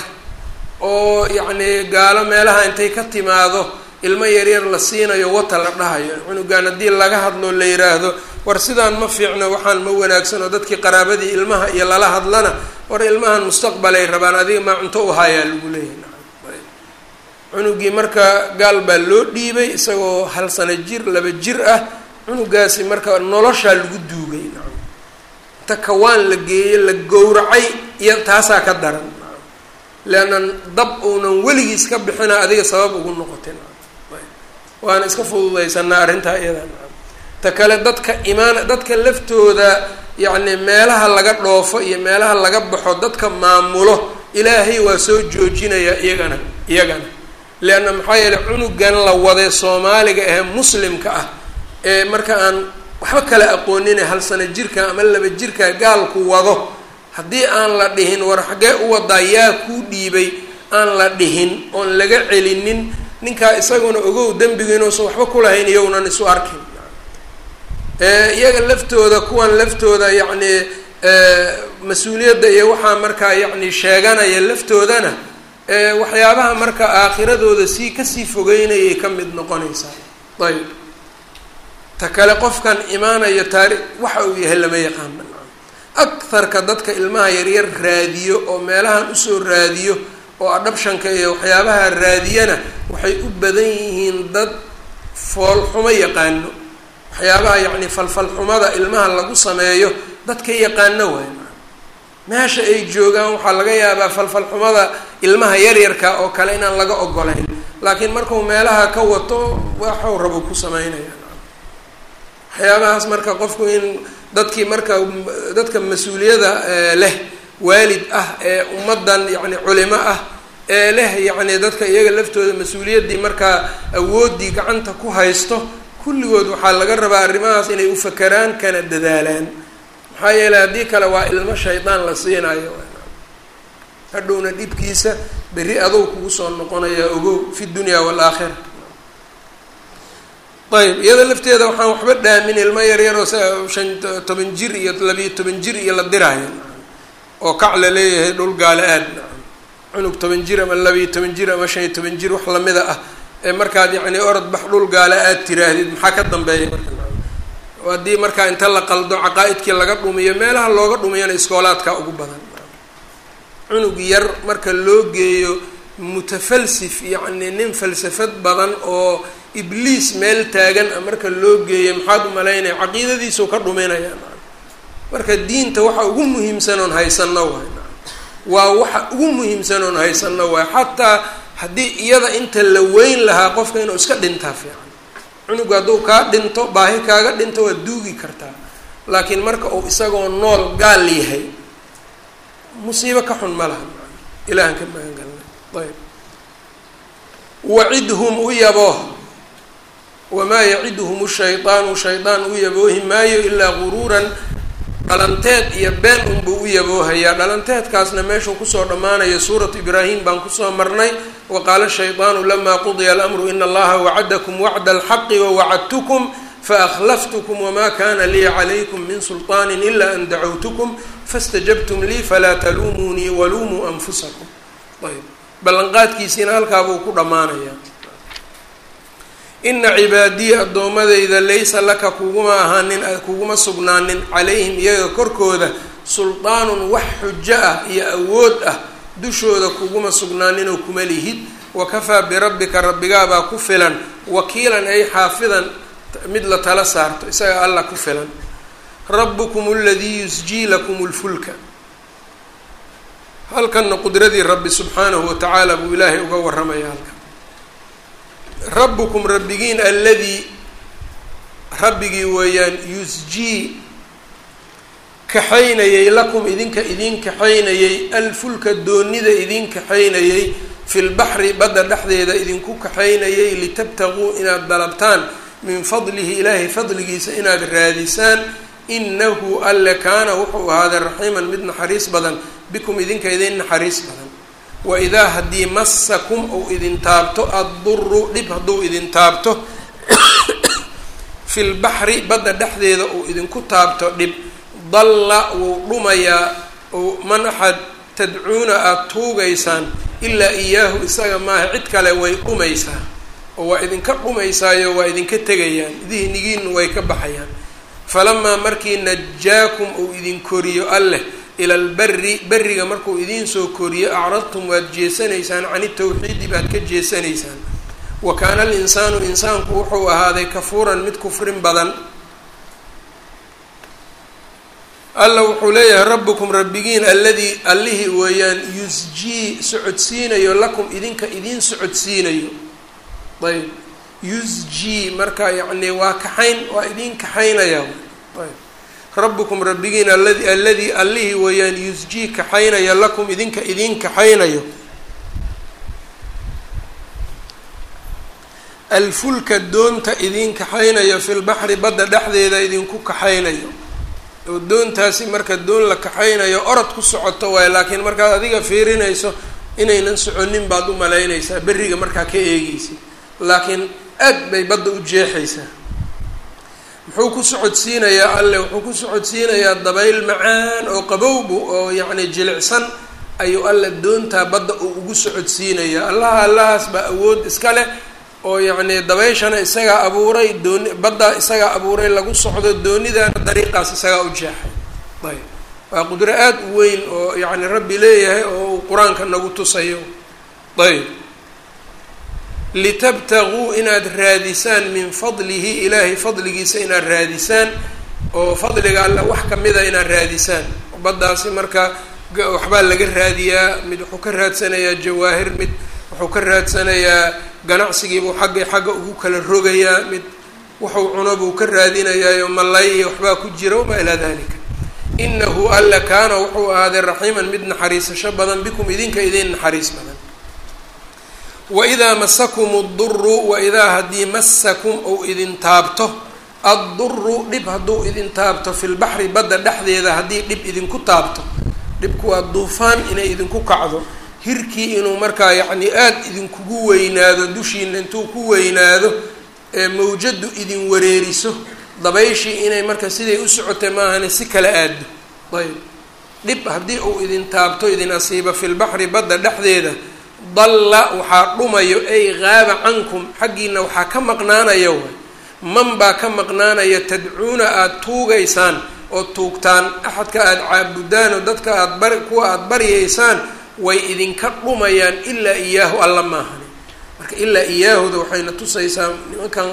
oo yacni gaalo meelaha intay ka timaado ilmo yaryar la siinayo wata la dhahayo cunugan haddii laga hadlo la yiraahdo war sidaan ma fiicno waxaan ma wanaagsan oo dadkii qaraabadii ilmaha iyo lala hadlana war ilmahan mustaqbalay rabaan adiga maa cunto u hayaa lagu leeyahay cunugii marka gaal baa loo dhiibay isagoo hal sano jir laba jir ah cunugaasi marka noloshaa lagu duugay nacam inta kawaan la geeyey la gowracay iyo taasaa ka daran leanna dab uunan weligiis ka bixina adiga sabab ugu noqotay waana iska fududaysanaa arrintaa iyada ta kale dadka imaan dadka laftooda yacni meelaha laga dhoofo iyo meelaha laga baxo dadka maamulo ilaahay waa soo joojinaya iyagana iyagana leanna maxaa yeeley cunugan la waday soomaaliga ahee muslimka ah ee marka aan waxba kala aqoonine hal sano jirka ama laba jirka gaalku wado haddii aan la dhihin war xaggee u wadaa yaa kuu dhiibay aan la dhihin oon laga celinin ninkaa isaguna ogow dembiga inuusan waxba kulahayn iyownan isu arkin iyaga laftooda kuwan laftooda yacni mas-uuliyadda iyo waxaa markaa yacni sheeganaya laftoodana waxyaabaha marka aakhiradooda sii kasii fogeynayay ka mid noqonaysaa ayb ta kale qofkan imaanayo taari waxa uu yahay lama yaqaana akharka dadka ilmaha yaryar raadiyo oo meelahan usoo raadiyo oo adhabshanka iyo waxyaabaha raadiyana waxay u badan yihiin dad foolxumo yaqaano waxyaabaha yacni falfalxumada ilmaha lagu sameeyo dadka yaqaano waay meesha ay joogaan waxaa laga yaabaa falfalxumada ilmaha yaryarka oo kale inaan laga ogolayn laakiin markuu meelaha ka wato waxuu rabo ku sameynaya waxyaabahaas marka qofku in dadkii marka dadka mas-uuliyada leh waalid ah ee ummaddan yacni culimo ah ee leh yacni dadka iyaga laftooda mas-uuliyaddii markaa awooddii gacanta ku haysto kulligood waxaa laga rabaa arrimahaas inay u fakeraan kana dadaalaan maxaa yeeley haddii kale waa ilmo shaydaan la siinayo hadhowna dhibkiisa berri adow kugu soo noqonaya ogow fi dunya waalaakhira ayb iyada lafteeda waxaan waxba dhaamin ilmo yaryaroo shan toban jir iyo labiyo toban jir iyo la diraayo oo kac la leeyahay dhul gaala aad cunug toban jir ama labiyo toban jir ama shan iyo toban jir wax lamida ah ee markaad yacni orod bax dhul gaala aad tiraahdid maxaa ka dambeeya marka haddii markaa inta la qaldo caqaa-idkii laga dhumiyo meelaha looga dhumiyana iskoolaadka ugu badan cunug yar marka loo geeyo mutafalsif yacni nin falsafad badan oo ibliis meel taagan a marka loo geeyo maxaad umalaynaya caqiidadiisuu ka dhuminaya marka diinta waxa ugu muhiimsan oon haysano waay waa waxa ugu muhiimsan oon haysano waay xataa haddii iyada inta la weyn lahaa qofka inuu iska dhintaa fiican cunugu hadduu kaa dhinto baahi kaaga dhinto waad duugi kartaa laakiin marka uu isagoo nool gaal yahay musiibo ka xun ma laha ilahan ka magan galnay ayb wacidhum u yabooh wamaa yaciduhum shaydaanu shaydaan u yaboohi maayo ilaa guruuran dhalanteed iyo been unbuu u yaboohayaa dhalanteedkaasna meeshuu kusoo dhammaanayo suuratu ibraahim baan kusoo marnay wa qaala shaydaanu lamaa qudiya alamru ina allaha wacadakum wacda alxaqi wawacadtukum faakhlaftkm wma kana lii calaykum min sulطaani ila an dacawtkm fastajabtum lii falaa taluumunii waluumuu anfusakum ayb ballanqaadkiisiina halkaabuu ku dhammaanaya ina cibaadiyi addoomadayda laysa laka kuguma ahaanin kuguma sugnaanin calayhim iyaga korkooda sulطaanun wax xujo ah iyo awood ah dushooda kuguma sugnaaninoo kuma lihid wakafaa birabbika rabbigaabaa ku filan wakiilan ay xaafidan mid la tala saarto isaga alla ku filan rabbukum aladii yusjii lakum lfulka halkanna qudradii rabbi subxaanahu watacaala buu ilaahay uga warramaya halkan rabbukum rabbigiin alladii rabbigii weeyaan yusjii kaxaynayay lakum idinka idiin kaxaynayay alfulka doonida idiin kaxaynayay fi lbaxri badda dhexdeeda idinku kaxaynayay litabtaguu inaad dalabtaan min fadlihi ilaahay fadligiisa inaad raadisaan inahu alle kaana wuxuu ahaaday raxiiman mid naxariis badan bikum idinka idin naxariis badan waidaa haddii massakum uu idin taabto adduru dhib hadduu idin taabto fi lbaxri badda dhexdeeda uu idinku taabto dhib dalla wuu dhumayaa man axad tadcuuna aada tuugaysaan ilaa iyaahu isaga maaha cid kale way dhumaysaa oo waa idinka dhumaysaayo waa idinka tegayaan dihnigiinu way ka baxayaan falamaa markii najaakum uu idin koriyo alleh ila lberi beriga markuu idiin soo koriyo acradtum waad jeesanaysaan can itawxiidi baad ka jeesanaysaan wa kaana alinsaanu insaanku wuxuu ahaaday kafuuran mid kufrin badan alla wuxuu leeyahay rabbukum rabbigiin alladii allihii weeyaan yusjii socodsiinayo lakum idinka idiin socodsiinayo ayb yusjii marka yacni waa kaxayn waa idiin kaxaynaya ayb rabbukum rabbigiin aladi alladii allihii weeyaan yusjii kaxaynaya lakum idinka idiin kaxaynayo alfulka doonta idiin kaxaynayo fi lbaxri badda dhexdeeda idinku kaxaynayo oo doontaasi marka doon la kaxaynayo orod ku socoto waayo laakiin markaad adiga fiirinayso inaynan soconin baad u malaynaysaa berriga markaa ka eegeysid laakiin aad bay badda u jeexaysaa muxuu ku socodsiinayaa alle wuxuu ku socodsiinayaa dabayl macaan oo qabowbu oo yacni jilicsan ayuu alle doontaa badda uu ugu socodsiinayaa allaha allahaas baa awood iska leh oo yacni dabayshana isagaa abuuray dooni baddaa isagaa abuuray lagu socdo doonidaana dariiqaas isagaa u jeexay ayb waa qudro aada u weyn oo yacni rabbi leeyahay oo uu qur-aanka nagu tusayo ayb litabtaguu inaad raadisaan min fadlihi ilaahay fadligiisa inaad raadisaan oo fadliga alle wax kamida inaad raadisaan baddaasi marka waxbaa laga raadiyaa mid wuxuu ka raadsanayaa jawaahir mid wuxuu ka raadsanayaa ganacsigiibuu xagga xagga ugu kala rogayaa mid wuxuu cuno buu ka raadinayaayo malay iyo waxbaa ku jira wamaa ilaa dalika inahu alla kaana wuxuu ahaaday raxiiman mid naxariisasho badan bikum idinka idin naxariis badan waidaa masakum adduru waidaa haddii masakum ou idin taabto adduru dhib hadduu idin taabto fi lbaxri badda dhexdeeda haddii dhib idinku taabto dhibku waa duufaan inay idinku kacdo hirkii inuu markaa yacni aada idinkugu weynaado dushiina intuu ku weynaado ee mawjadu idin wareeriso dabayshii inay marka siday u socotay maahane si kala aado ayb dhib haddii uu idin taabto idin asiibo fi lbaxri badda dhexdeeda dalla waxaa dhumayo ay qaaba cankum xaggiina waxaa ka maqnaanaya waay man baa ka maqnaanaya tadcuuna aada tuugaysaan oo tuugtaan axadka aada caabudaan oo dadka aada bari kuwa aada baryaysaan way idinka dhumayaan ilaa iyaahu alla maahani marka ilaa iyaahuda waxayna tusaysaa nimankan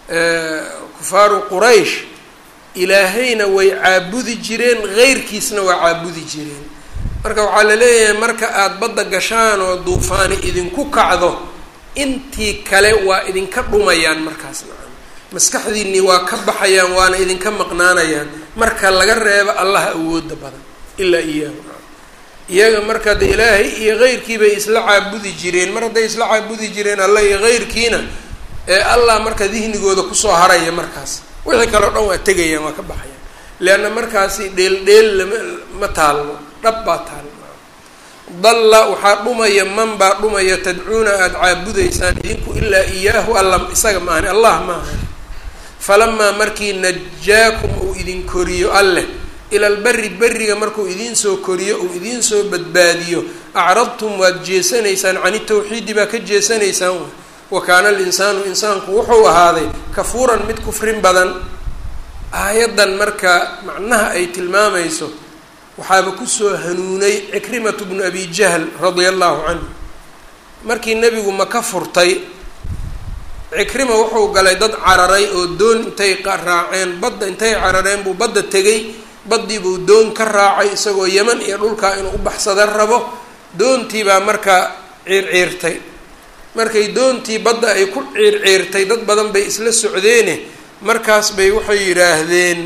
kufaaru quraysh ilaahayna way caabudi jireen heyrkiisna waa caabudi jireen marka waxaa la leeyahay marka aada badda gashaan oo duufaani idinku kacdo intii kale waa idinka dhumayaan markaas nacam maskaxdiinii waa ka baxayaan waana idinka maqnaanayaan marka laga reebo allaha awooda badan ilaa iyaahu nacam iyaga marka de ilaahay iyo heyrkii bay isla caabudi jireen mar hadday isla caabudi jireen alla iyo heyrkiina ee allah marka dihnigooda kusoo haraya markaas wixii kaleo dhan waa tegayaan waa ka baxayaan leanna markaasi dheel dheel lama ma taalno dhab baa taal dalla waxaa dhumaya man baa dhumaya tadcuuna aada caabudaysaan idinku ilaa iyaahu alla isaga maahani allah maahani falamaa markii najaakum uu idin koriyo alleh ila lberi beriga markuu idiin soo koriyo uu idiin soo badbaadiyo acradtum waad jeesanaysaan cani tawxiidi baa ka jeesanaysaan wa kaana alinsaanu insaanku wuxuu ahaaday kafuuran mid kufrin badan aayaddan marka macnaha ay tilmaamayso waxaaba kusoo hanuunay cikrimatu bnu abi jahl radia allahu canhu markii nebigu maka furtay cikrima wuxuu galay dad cararay oo doon intay raaceen badda intay carareen buu badda tegay baddii buu doon ka raacay isagoo yeman iyo dhulkaa inuu u baxsada rabo doontii baa markaa ciirciirtay markay doontii badda ay ku ciirciirtay dad badan bay isla socdeene markaas bay waxay yidhaahdeen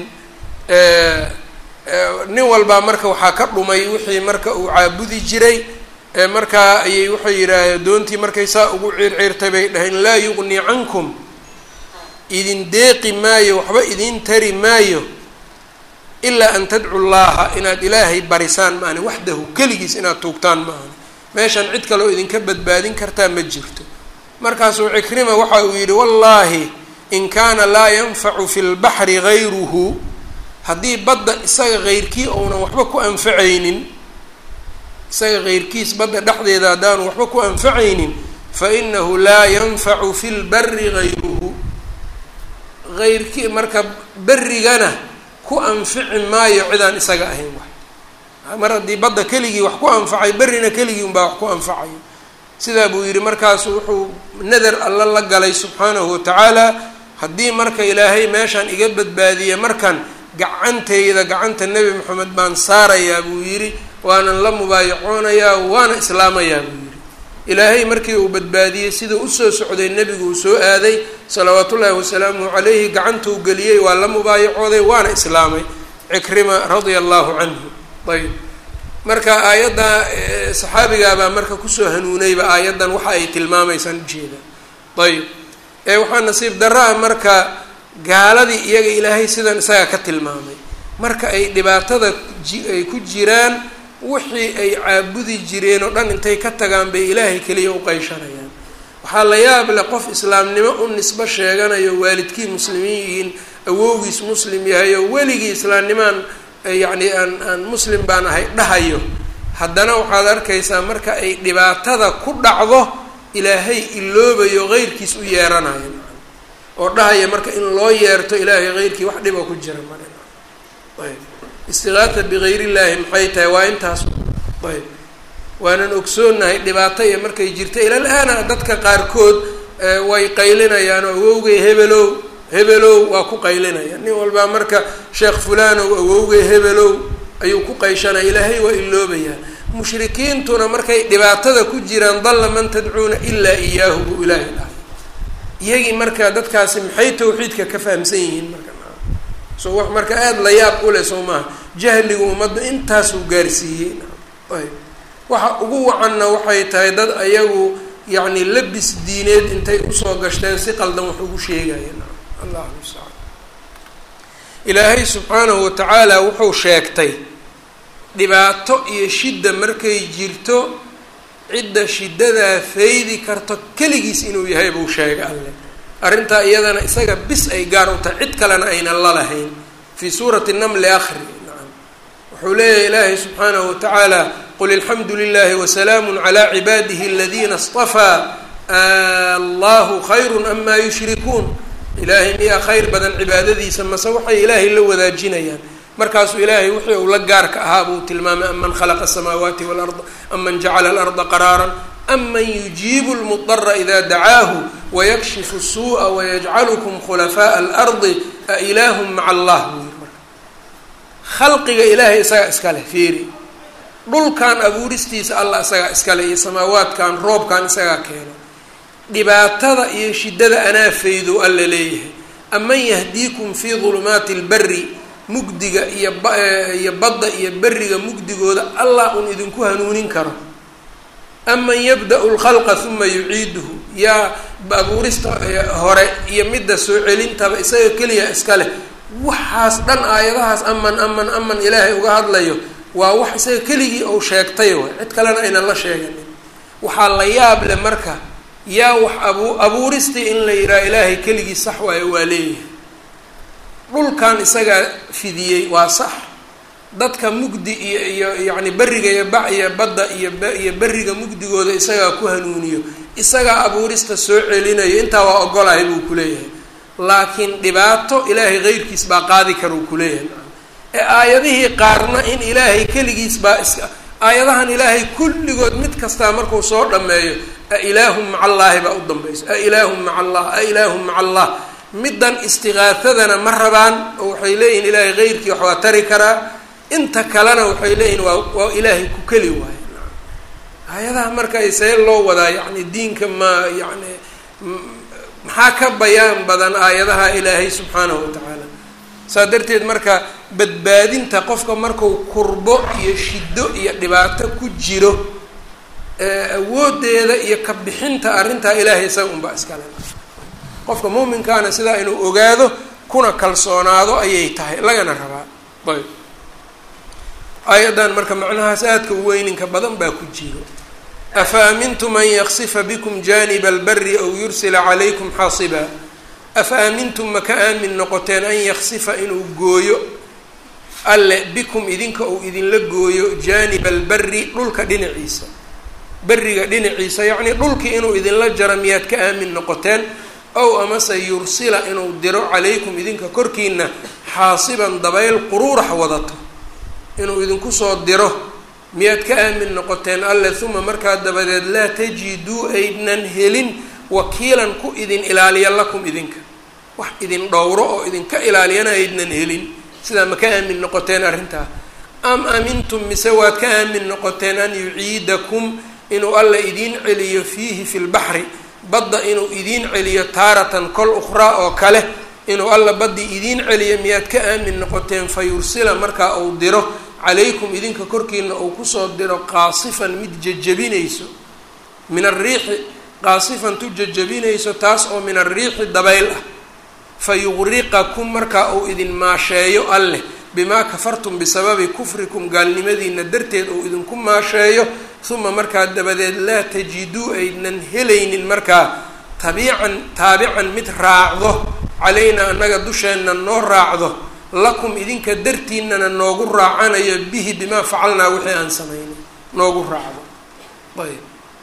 nin walbaa marka waxaa ka dhumay wixii marka uu caabudi jiray markaa ayay waxay yidhaahdeen doontii markay saa ugu ciirciirtay bay dhaheen laa yuqni cankum idin deeqi maayo waxba idin tari maayo ilaa an tadcu llaha inaad ilaahay barisaan maani waxdahu keligiis inaad tuugtaan maani meeshan cid kaleo idinka badbaadin kartaa ma jirto markaasuu cikrima waxa uu yidhi wallaahi in kaana laa yanfacu fi lbaxri gayruhu haddii badda isaga heyrkii ounan waxba ku anfacaynin isaga heyrkiis badda dhexdeeda haddaanu waxba ku anfacaynin fa inahu laa yanfacu fi lbari gayruhu heyrkii marka berigana ku anfici maayo cidaan isaga ahayn wax mar haddii badda keligii wax ku anfacay berrina keligii unbaa wax ku anfacayo sidaa buu yidhi markaasu wuxuu nadar alla la galay subxaanahu watacaala haddii marka ilaahay meeshaan iga badbaadiya markan gacanteyda gacanta nebi moxamed baan saarayaa buu yidhi waanan la mubaayacoonayaa waana islaamayaa buu yidhi ilaahay markii uu badbaadiyey siduu usoo socday nebigu uu soo aaday salawaatu ullaahi wasalaamuhu calayhi gacantuu geliyey waa la mubaayacooday waana islaamay cikrima radia allahu canhu ayb marka aayadda saxaabigaabaa marka kusoo hanuunayba aayaddan waxa ay tilmaamaysaan ujeeda ayb ee waxaa nasiib darra-a marka gaaladii iyaga ilaahay sidan isaga ka tilmaamay marka ay dhibaatada ay ku jiraan wixii ay caabudi jireen oo dhan intay ka tagaan bay ilaahay keliya u qeyshanayaan waxaa la yaab leh qof islaamnimo u nisbo sheeganayo waalidkii muslimiin yihiin awowgiis muslim yahay oo weligii islaamnimaan yacni aan aan muslim baan ahay dhahayo haddana waxaad arkaysaa marka ay dhibaatada ku dhacdo ilaahay iloobayo qeyrkiis u yeeranayo oo dhahaya marka in loo yeerto ilaahay qeyrkii wax dhiba ku jira mare ayb istiqaata bikayr illaahi maxay tahay waa intaas ayb waanan ogsoonahay dhibaato iyo markay jirta ilal aana dadka qaarkood way qaylinayaan oo awowgay hebelow hebelow waa ku qaylinaya nin walbaa marka sheekh fulanow awowgay hebelow ayuu ku qayshanaya ilaahay waa iloobayaa mushrikiintuna markay dhibaatada ku jiraan dalla man tadcuuna ilaa iyaahu buu ilaahay dhahay iyagii marka dadkaasi maxay tawxiidka ka fahamsan yihiin marka so wax marka aada la yaab u leh soo maaha jahligu ummadda intaasuu gaarsiiyey ayb waxa ugu wacanna waxay tahay dad ayagu yacni labis diineed intay usoo gashteen si qaldan wax ugu sheegayeen allahu mustacaan ilaahay subxaanahu watacaala wuxuu sheegtay dhibaato iyo shidda markay jirto cidda shiddadaa faydi karto keligiis inuu yahay buu sheegay alleh arrintaa iyadana isaga bis ay gaar u tahay cid kalena aynan la lahayn fii suurati namli akhri nacam wuxuu leeyahay ilaahay subxaanahu watacaala qul ilxamdu lilahi wasalaamu calaa cibaadihi aladiina istafaa allahu khayru amaa yushrikuun ilaahay miyaa khayr badan cibaadadiisa mase waxay ilaahay la wadaajinayaan markaasuu ilaahay wixii uu la gaarka ahaa buu tilmaamay aman khalaqa asamaawaati walarda aman jacala alarda qaraaran aman yujiibu lmudara ida dacaahu wayakshifu suu'a wayajcalukum khulafaaa alardi a ilaahum maca allah buu yiri marka khalqiga ilaahay isagaa iska leh fiiri dhulkan abuuristiisa allah isagaa iska leh iyo samaawaadkan roobkan isagaa keeno dhibaatada iyo shiddada anaa faydow alla leeyahay aman yahdiikum fii dulumaati lbari mugdiga iyo iyo badda iyo beriga mugdigooda allah un idinku hanuunin karo aman yabda-u lkhalqa uma yuciiduhu yaa abuurista hore iyo midda soo celintaba isaga keliya iska leh waxaas dhan aayadahaas aman aman aman ilaahay uga hadlayo waa wax isaga keligii ou sheegtay way cid kalena aynan la sheeganin waxaa la yaab leh marka yaa wax abu abuuristii in la yidhaha ilaahay keligii sax waayo waa leeyahay dhulkan isagaa fidiyey waa sax dadka mugdi iyo iyo yacni beriga iyo ba iyo badda iyo iyo beriga mugdigooda isagaa ku hanuuniyo isagaa abuurista soo celinayo intaa waa ogolahay buu kuleeyahay laakiin dhibaato ilaahay keyrkiis baa qaadi kara uu kuleeyahay ee aayadihii qaarna in ilaahay keligiis baa iska aayadahan ilaahay kulligood mid kastaa markuu soo dhameeyo a ilaahum maca allaahi baa u dambayso a ilaahum maca allah a ilaahum maca allah middan istiqaahadana ma rabaan oo waxay leeyihin ilaahay keyrkii wax waa tari karaa inta kalena waxay leeyihin waa waa ilaahay ku keli waayo aayadaha marka see loo wadaa yacni diinka ma yacni maxaa ka bayaan badan aayadaha ilaahay subxaanahu watacaala saa darteed marka badbaadinta qofka marku kurbo iyo shiddo iyo dhibaato ku jiro awoodeeda iyo ka bixinta arrintaa ilaahay isaga unbaa iskale qofka muuminkaana sidaa inuu ogaado kuna kalsoonaado ayay tahay lagana rabaa ayb aayaddan marka macnahaas aadka u weyninka badan baa ku jiro afa amintum an yaksifa bikum janiba albari aw yursila calaykum xaasiba afa aamintum ma ka aamin noqoteen an yaksifa inuu gooyo alle bikum idinka uu idinla gooyo jaaniba albari dhulka dhinaciisa beriga dhinaciisa yacnii dhulkii inuu idinla jaro miyaad ka aamin noqoteen ow amase yursila inuu diro calaykum idinka korkiina xaasiban dabayl quruurax wadato inuu idinku soo diro miyaad ka aamin noqoteen alle uma markaa dabadeed laa tajiduu aydnan helin wakiilan ku idin ilaaliya lakum idinka wax idin dhowro oo idinka ilaaliyana aydnan helin sidaa ma ka aamin noqoteen arrintaa am amintum mise waad ka aamin noqoteen an yuciidakum inuu alla idiin celiyo fiihi fi lbaxri badda inuu idiin celiyo taaratan kol ukhraa oo kale inuu alla baddii idiin celiyo miyaad ka aamin noqoteen fa yursila markaa uu diro calaykum idinka korkiina uu kusoo diro qaasifan mid jajabinayso min ariixi qaasifan tu jajabinayso taas oo min ariixi dabayl ah fa yuqriqakum markaa uu idin maasheeyo alleh bimaa kafartum bisababi kufrikum gaalnimadiina darteed uu idinku maasheeyo uma markaa dabadeed laa tajiduu aynan helaynin markaa tabiican taabican mid raacdo calaynaa annaga dusheenna noo raacdo lakum idinka dartiinana noogu raacanayo bihi bimaa facalnaa wixii aan samaynay noogu raacdo ayb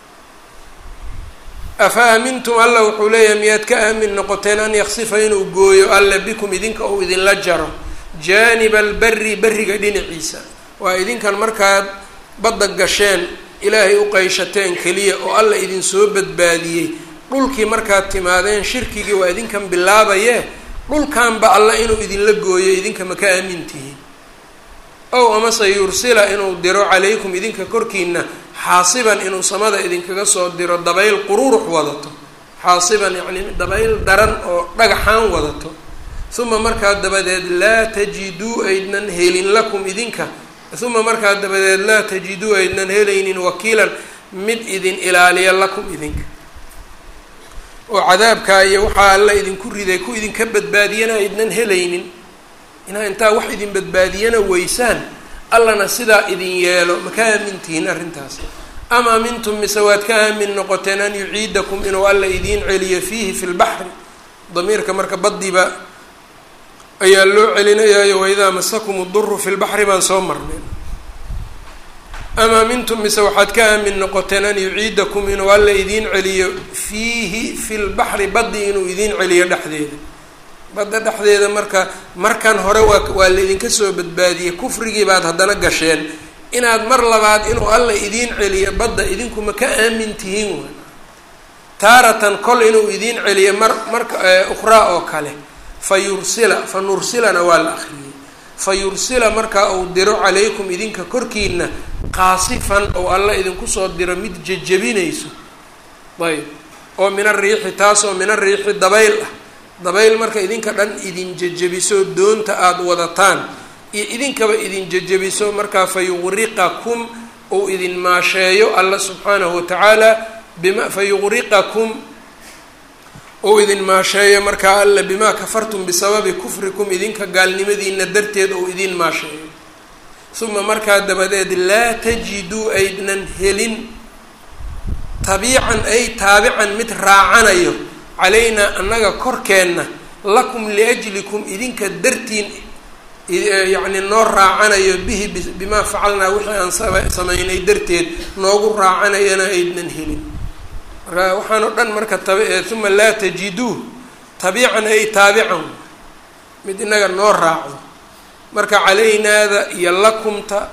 afa aamintum alla wuxuu leeyahay miyaad ka aamin noqoteen an yaksifa inuu gooyo alle bikum idinka uu idinla jaro jaaniba alberi berriga dhinaciisa waa idinkan markaad badda gasheen ilaahay u qayshateen keliya oo alla idinsoo badbaadiyey dhulkii markaad timaadeen shirkigii waa idinkan bilaabayee dhulkanba alla inuu idinla gooyo idinka ma ka aamin tihiin ow amase yursila inuu diro calaykum idinka korkiina xaasiban inuu samada idinkaga soo diro dabayl qururux wadato xaasiban yacni dabayl daran oo dhagaxaan wadato uma markaa dabadeed laa tajiduu aydnan helin lakum idinka uma markaa dabadeed laa tajiduu aydnan helaynin wakiilan mid idin ilaaliya lakum idinka oo cadaabkaa iyo waxaa alla idinku riday ku idinka badbaadiyana aydnan helaynin inaa intaa wax idin badbaadiyana weysaan allana sidaa idin yeelo ma ka aamintihiin arrintaas ama amintum mise waad ka aamin noqoteen an yuciidakum inuu alla idiin celiyo fiihi fi lbaxri damiirka marka baddiba ayaa loo celinayaayo waidaa masakum duru fi lbaxri baan soo marnay ama amintum mise waxaad ka aamin noqoteen an yuciidakum inuu alla idiin celiyo fiihi fi lbaxri baddi inuu idiin celiyo dhexdeeda badda dhexdeeda marka markan hore waa waa laydinka soo badbaadiyey kufrigii baad haddana gasheen inaad mar labaad inuu alla idiin celiyo badda idinkuma ka aamin tihiin waay taaratan kol inuu idiin celiyo mar marka ukhraa oo kale fa yursila fa nursilana waa la akriyey fa yursila markaa uu diro calaykum idinka korkiina qaasifan ou alla idinku soo diro mid jejebinayso ayb oo min ariixi taasoo min ariixi dabayl ah dabayl marka idinka dhan idin jejebiso doonta aada wadataan iyo idinkaba idin jejebiso markaa fa yuqriqakum ou idin maasheeyo alla subxaanahu watacaala bima fa yuqriqakum ou idin maasheeyo markaa alla bimaa kafartum bisababi kufrikum idinka gaalnimadiina darteed ou idin maasheeyo uma markaa dabadeed laa tajiduu aydnan helin tabiican ay taabican mid raacanayo calaynaa annaga korkeenna lakum liajlikum idinka dartiin yacni noo raacanayo bihi bimaa facalnaa wixii aan samaynay darteed noogu raacanayana aydnan helin marka waxaan oo dhan marka uma laa tajiduu tabiican ay taabican mid inaga noo raacdo marka calaynaada iyo lakumta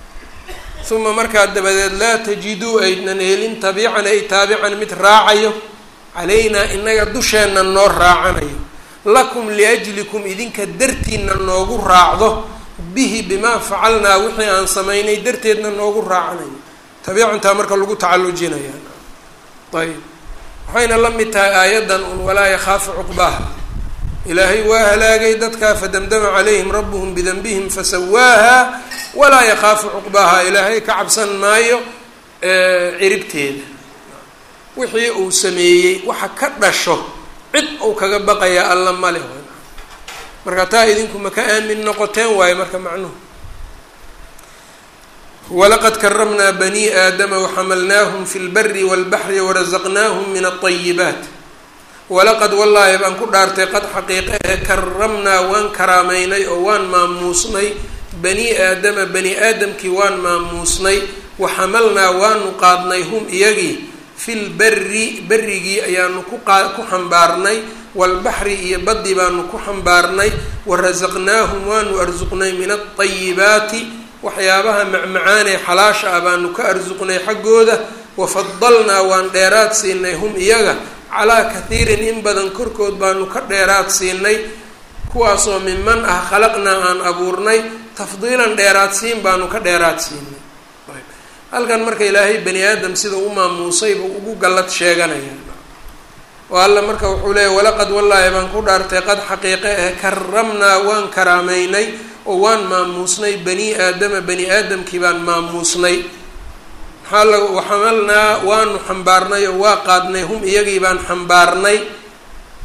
uma markaa dabadeed laa tajiduu aydnan helin tabiican ay taabican mid raacayo calaynaa inaga dusheenna noo raacanayo lakum liajlikum idinka dartiina noogu raacdo bihi bimaa facalnaa wixii aan samaynay darteedna noogu raacanayo tabiicantaa marka lagu tacallujinaya ayb waxayna la mid tahay aayaddan un walaa yakhaafu cuqbaaha ilaahay waa halaagay dadkaa fadamdama calayhim rabuhum bidanbihim fasawaaha walaa yakhaafu cuqbaaha ilaahay ka cabsan maayo ciribteeda wixii uu sameeyey waxa ka dhasho cid uu kaga baqayaa alla male marka taa idinku ma ka aamin noqoteen waayo marka macnuhu walaqad karamnaa bani aadama waxamalnaahum fi lbari walbaxri warazaqnaahum min alayibaat walaqad wallaahi baan ku dhaartay qad xaqiiqe ee karamnaa waan karaameynay oo waan maamuusnay bani aadama bani aadamkii waan maamuusnay waxamalnaa waanu qaadnay hum iyagii fil beri berigii ayaanu kuqa ku xambaarnay walbaxri iyo baddi baanu ku xambaarnay warasaqnaahum waanu arsuqnay min alayibaati waxyaabaha macmacaanee xalaasha ah baanu ka arsuqnay xaggooda wafadalnaa waan dheeraad siinay hum iyaga calaa kathiirin in badan korkood baanu ka dheeraad siinay kuwaasoo minman ah khalaqnaa aan abuurnay tafdiilan dheeraad siin baanu ka dheeraad siinay halkan marka ilaahay bani aadam sida u maamuusay buu ugu gallad sheeganaya oo alla marka wuxuu leeyahy walaqad wallaahi baan ku dhaartay qad xaqiiqe ah karamnaa waan karaameynay oo waan maamuusnay bani aadama bani aadamkii baan maamuusnay maxaa la waxamalnaa waanu xambaarnay oo waa qaadnay hum iyagii baan xambaarnay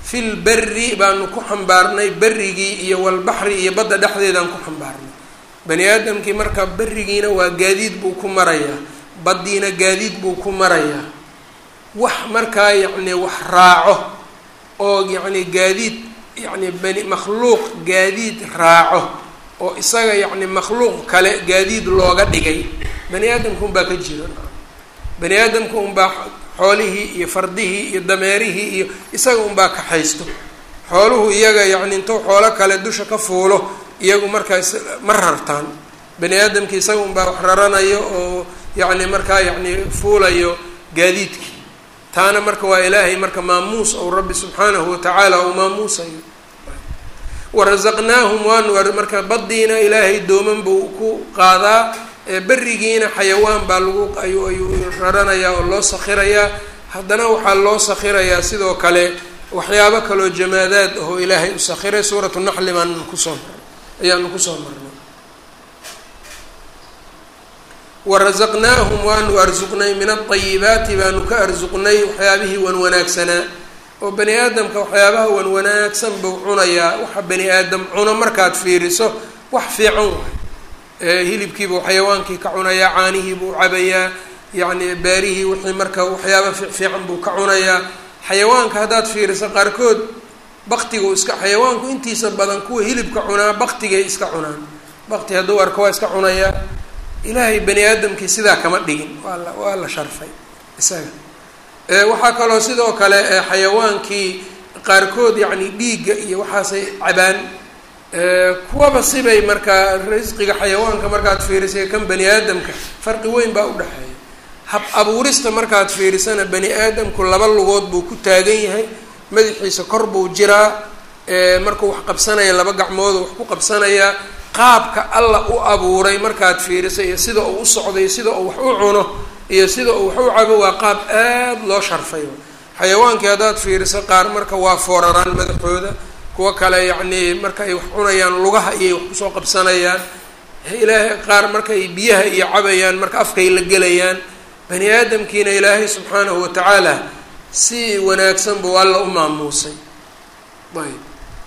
fil berri baanu ku xambaarnay berrigii iyo walbaxri iyo badda dhexdeedaan ku xambaarnay bani aadamkii marka berrigiina waa gaadiid buu ku marayaa baddiina gaadiid buu ku marayaa wax markaa yacni wax raaco oo yacni gaadiid yacni bani makhluuq gaadiid raaco oo isaga yacni makhluuq kale gaadiid looga dhigay bani aadamka unbaa ka jira bani aadamka unbaa xoolihii iyo fardihii iyo dameerihii iyo isaga unbaa kaxaysto xooluhu iyaga yacni intuu xoolo kale dusha ka fuulo iyagu markaas ma rartaan bani aadamki isaga unbaa wax raranayo oo yacni markaa yacni fuulayo gaadiidkii taana marka waa ilaahay marka maamuus ou rabbi subxaanahu watacaala uu maamuusayo warasaqnaahum waanu marka baddiina ilaahay dooman buu ku qaadaa berrigiina xayawaan baa lagu ayuu ayuu raranayaa oo loo sakhirayaa haddana waxaa loo sakhirayaa sidoo kale waxyaabo kaloo jamaadaad ahoo ilaahay u sakhiray suuratu naxli baan kusoo ayaanu kusoo marnay warasaqnaahum waanu arsuqnay min aayibaati baanu ka arsuqnay waxyaabihii wan wanaagsanaa oo bani aadamka waxyaabaha wan wanaagsan buu cunayaa waxa bani aadam cuno markaad fiiriso wax fiican waay hilibkiibuu xayawaankii ka cunayaa caanihiibuu cabayaa yacni beerihii wixii marka waxyaaba fiican buu ka cunayaa xayawaanka haddaad fiiriso qaarkood baktigu iska xayawaanku intiisa badan kuwa hilibka cunaa baktigay iska cunaan bakti hadduu arko waa iska cunayaa ilaahay bani aadamkii sidaa kama dhigin waa la waa la sharfay isaga waxaa kaloo sidoo kale xayawaankii qaarkood yacni dhiigga iyo waxaasay cabaan kuwaba sibay markaa risqiga xayawaanka markaad fiirisay kan bani aadamka farqi weyn baa udhexeeya hab abuurista markaad fiirisana bani aadamku laba lugood buu ku taagan yahay madaxiisa kor buu jiraa markuu wax qabsanaya laba gacmoodu wax ku qabsanayaa qaabka alla u abuuray markaad fiirisay iyo sida uu u socday sida uu wax u cuno iyo sida uu wax u cabo waa qaab aad loo sharfay xayawaankii haddaad fiiriso qaar marka waa fooraraan madaxooda kuwo kale yacnii marka ay wax cunayaan lugaha iyay wax kusoo qabsanayaan ilaahay qaar markaay biyaha iyo cabayaan marka afkay la gelayaan bani aadamkiina ilaahay subxaanahu watacaala si wanaagsan buu alla u maamuusay ayb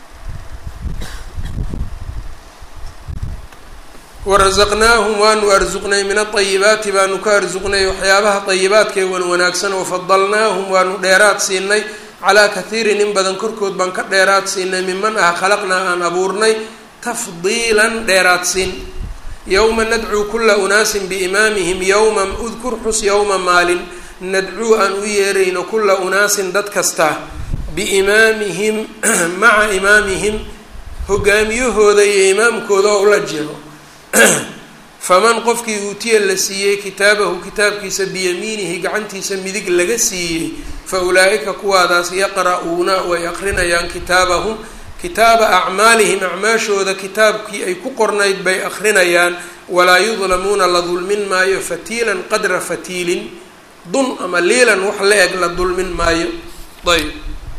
warasaqnaahum waanu arsuqnay min aayibaati baanu ka arsuqnay waxyaabaha ayibaadkee wan wanaagsan wafadalnaahum waanu dheeraad siinay calaa kathiirin in badan korkood baan ka dheeraad siinay miman ah khalaqnaa aan abuurnay tafdiilan dheeraad siin yowma nadcuu kula unaasin biimaamihim yowma udkur xus yowma maalin nadcuu aan u yeerayno kula unaasin dad kasta biimaamihim maca imaamihim hogaamiyahooda iyo imaamkooda oo ula jiro faman qofkii uutiya la siiyey kitaabahu kitaabkiisa biyamiinihi gacantiisa midig laga siiyey fa ulaa'ika kuwaadaas yaqra'uuna way aqrinayaan kitaabahum kitaaba acmaalihim acmaashooda kitaabkii ay ku qornayd bay aqrinayaan walaa yudlamuuna la dulmin maayo fatiilan qadra fatiilin dun ama liilan wax la eg la dulmin maayo ayb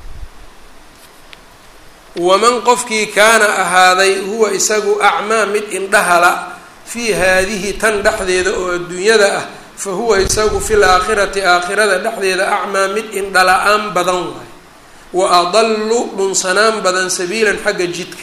waman qofkii kaana ahaaday huwa isagu acmaa mid indhahala fii haadihi tan dhexdeeda oo adduunyada ah fa huwa isagu fil aakhirati aakhirada dhexdeeda acmaa mid indhala-aan badan waay wa adallu dhunsanaan badan sabiilan xagga jidka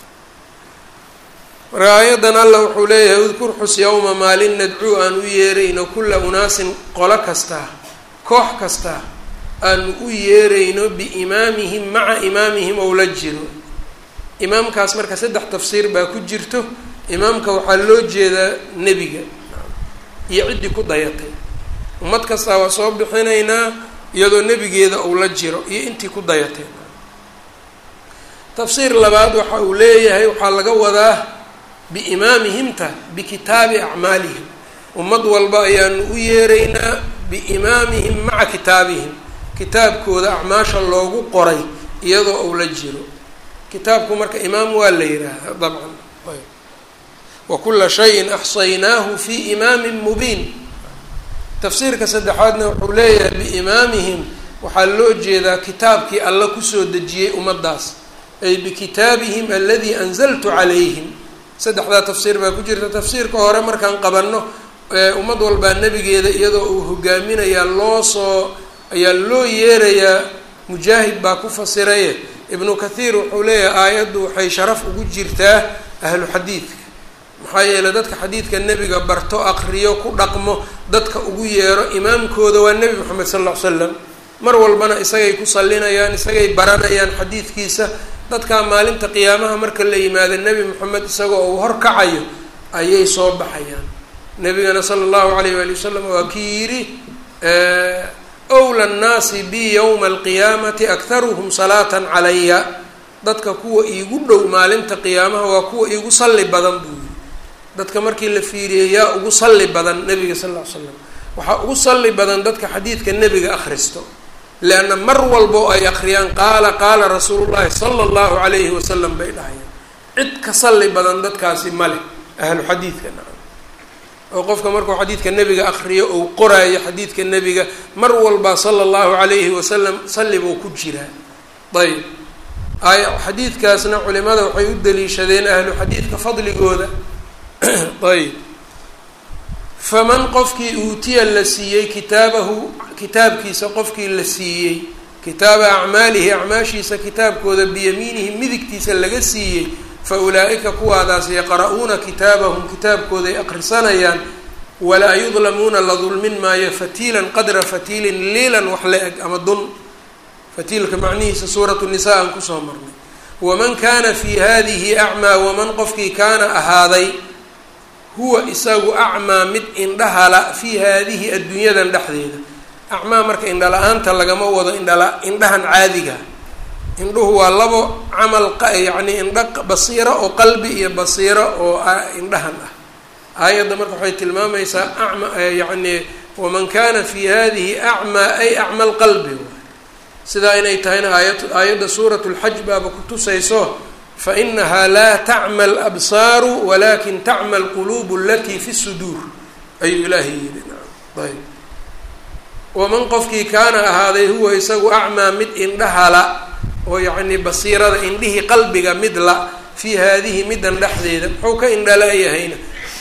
marka aayadan alla wuxuu leeyahay udkur xus yowma maalin nadcuu aan u yeerayno kulla unaasin qolo kastaa koox kastaa aanu u yeerayno biimaamihim maca imaamihim ou la jiro imaamkaas marka saddex tafsiir baa ku jirto imaamka waxaa loo jeedaa nebiga iyo ciddii ku dayatay ummad kastaa waa soo bixinaynaa iyadoo nebigeeda ou la jiro iyo intii ku dayatay tafsiir labaad waxa uu leeyahay waxaa laga wadaa biimaamihimta bikitaabi acmaalihim ummad walba ayaanu u yeeraynaa biimaamihim maca kitaabihim kitaabkooda acmaasha loogu qoray iyadoo ou la jiro kitaabku marka imaam waa la yidhaahdaa dabcan wa kula shayin axsaynaahu fi imaamin mubiin tafsiirka saddexaadna wuxuu leeyahay biimaamihim waxaa loo jeedaa kitaabkii alla kusoo dejiyey ummaddaas ay bikitaabihim aladii anzaltu calayhim saddexdaa tafsiir baa ku jirta tafsiirka hore markaan qabanno ummad walbaa nebigeeda iyadoo uu hogaaminayaa loo soo ayaa loo yeerayaa mujaahid baa ku fasiraye ibnu kathiir wuxuu leeyahay aayaddu waxay sharaf ugu jirtaa ahlu xadiidka maxaa yeeley dadka xadiidka nebiga barto aqriyo ku dhaqmo dadka ugu yeero imaamkooda waa nebi moxamed sal ll ly slam mar walbana isagay ku sallinayaan isagay baranayaan xadiidkiisa dadkaa maalinta qiyaamaha marka la yimaado nebi moxamed isagoo uu horkacayo ayay soo baxayaan nebigana sala allahu alayh waali wasalam waa kii yidhi wla nnaasi bi yowma alqiyaamati akharuhum salaatan calaya dadka kuwa iigu dhow maalinta qiyaamaha waa kuwa iigu salli badan buu yiri dadka markii la fiiriyey yaa ugu salli badan nebiga sal ll ly slam waxaa ugu salli badan dadka xadiidka nebiga akhristo leanna mar walbo ay akhriyaan qaala qaala rasuulu llahi sala allahu calayhi wasalam bay dhahayaan cid ka salli badan dadkaasi male ahlu xadiidka nacam oo qofka markuu xadiidka nebiga akriyo ou qoraayo xadiidka nebiga mar walba sala allahu calayhi wasalam salli buu ku jiraa ayb ay xadiidkaasna culimada waxay u daliishadeen ahlu xadiidka fadligooda ayb faman qofkii uutiya la siiyey kitaabahu kitaabkiisa qofkii la siiyey kitaaba acmaalihi acmaashiisa kitaabkooda biyamiinihi midigtiisa laga siiyey fa ulaa-ika kuwaadaas yaqra-uuna kitaabahum kitaabkooday aqrisanayaan walaa yudlamuuna la dulmin maayo fatiilan qadra fatiilin liilan wax la eg ama dun fatiilka macnihiisa suuratu nisaa aan kusoo marnay waman kaana fii hadihi acmaa waman qofkii kaana ahaaday huwa isagu acmaa mid indhahala fii haadihi addunyadan dhexdeeda acmaa marka indhala-aanta lagama wado indhala indhahan caadiga indhuhu waa labo camal yacni indha basiiro oo qalbi iyo basiiro oo indhahan ah aayadda marka waxay tilmaamaysaa acma yacni waman kana fi hadihi acmaa ay acma lqalbi sidaa inay tahayna aayad aayadda suurat lxaj baaba kutusayso fainaha laa tacma alabsaaru walakin tacma alquluub alatii fi suduur ayuu ilaahay yidhi ayb waman qofkii kaana ahaaday huwa isagu acmaa mid indhahala oo yacni basiirada indhihii qalbiga mid la fii haadihi middan dhexdeeda muxuu ka indhala-yahayna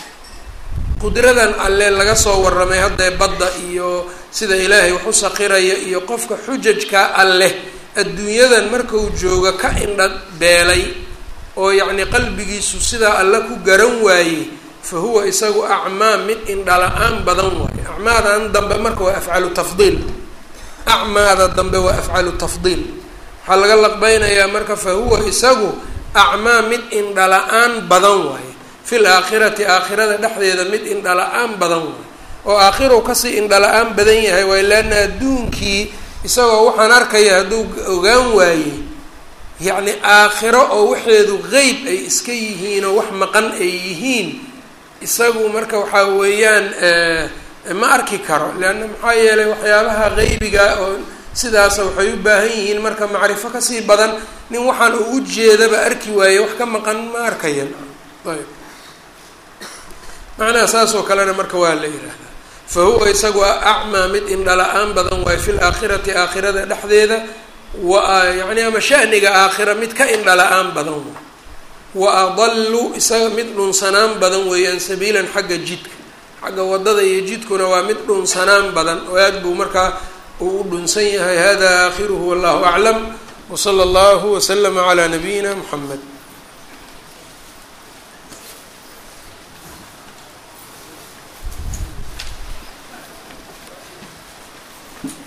qudradan alle laga soo warramay haddee badda iyo sida ilaahay wax u saqiraya iyo qofka xujajka alleh adduunyadan markuu jooga ka indha beelay oo yacni qalbigiisu sidaa alle ku garan waayey fa huwa isagu acmaa mid indhala-aan badan waayo acmaadan dambe marka waa afcalu tafdiil acmaada dambe waa afcalu tafdiil waxaa laga laqbeynayaa marka fa huwa isagu acmaa mid indhala-aan badan waaye fil aakhirati aakhirada dhexdeeda mid indhala-aan badan waaye oo aakhiru kasii indhala-aan badan yahay waay leanna adduunkii isagoo waxaan arkaya hadduu ogaan waayey yacni aakhiro oo waxeedu qeyb ay iska yihiin oo wax maqan ay yihiin isagu marka waxaa weeyaan ma arki karo leanna maxaa yeelay waxyaabaha qeybiga oo sidaasa waxay u baahan yihiin marka macrifo kasii badan nin waxaan uu ujeedaba arki waaye wax ka maqan ma arkayan ayb macnaha saas oo kalena marka waa la yihahdaa fa huwa isagu acmaa mid indhala-aan badan waayo fi laakhirati aakhirada dhexdeeda wa yani ama shaniga aakhira mid ka indhala-aan badan waay wa adallu isaga mid dhunsanaan badan weeyaan sabiilan xagga jidka xagga wadada iyo jidkuna waa mid dhunsanaan badan oo aad buu markaa uu u dhunsan yahay hada aakhiruhu wallahu aclam wsala allahu waslama calaa nabiyina muxamed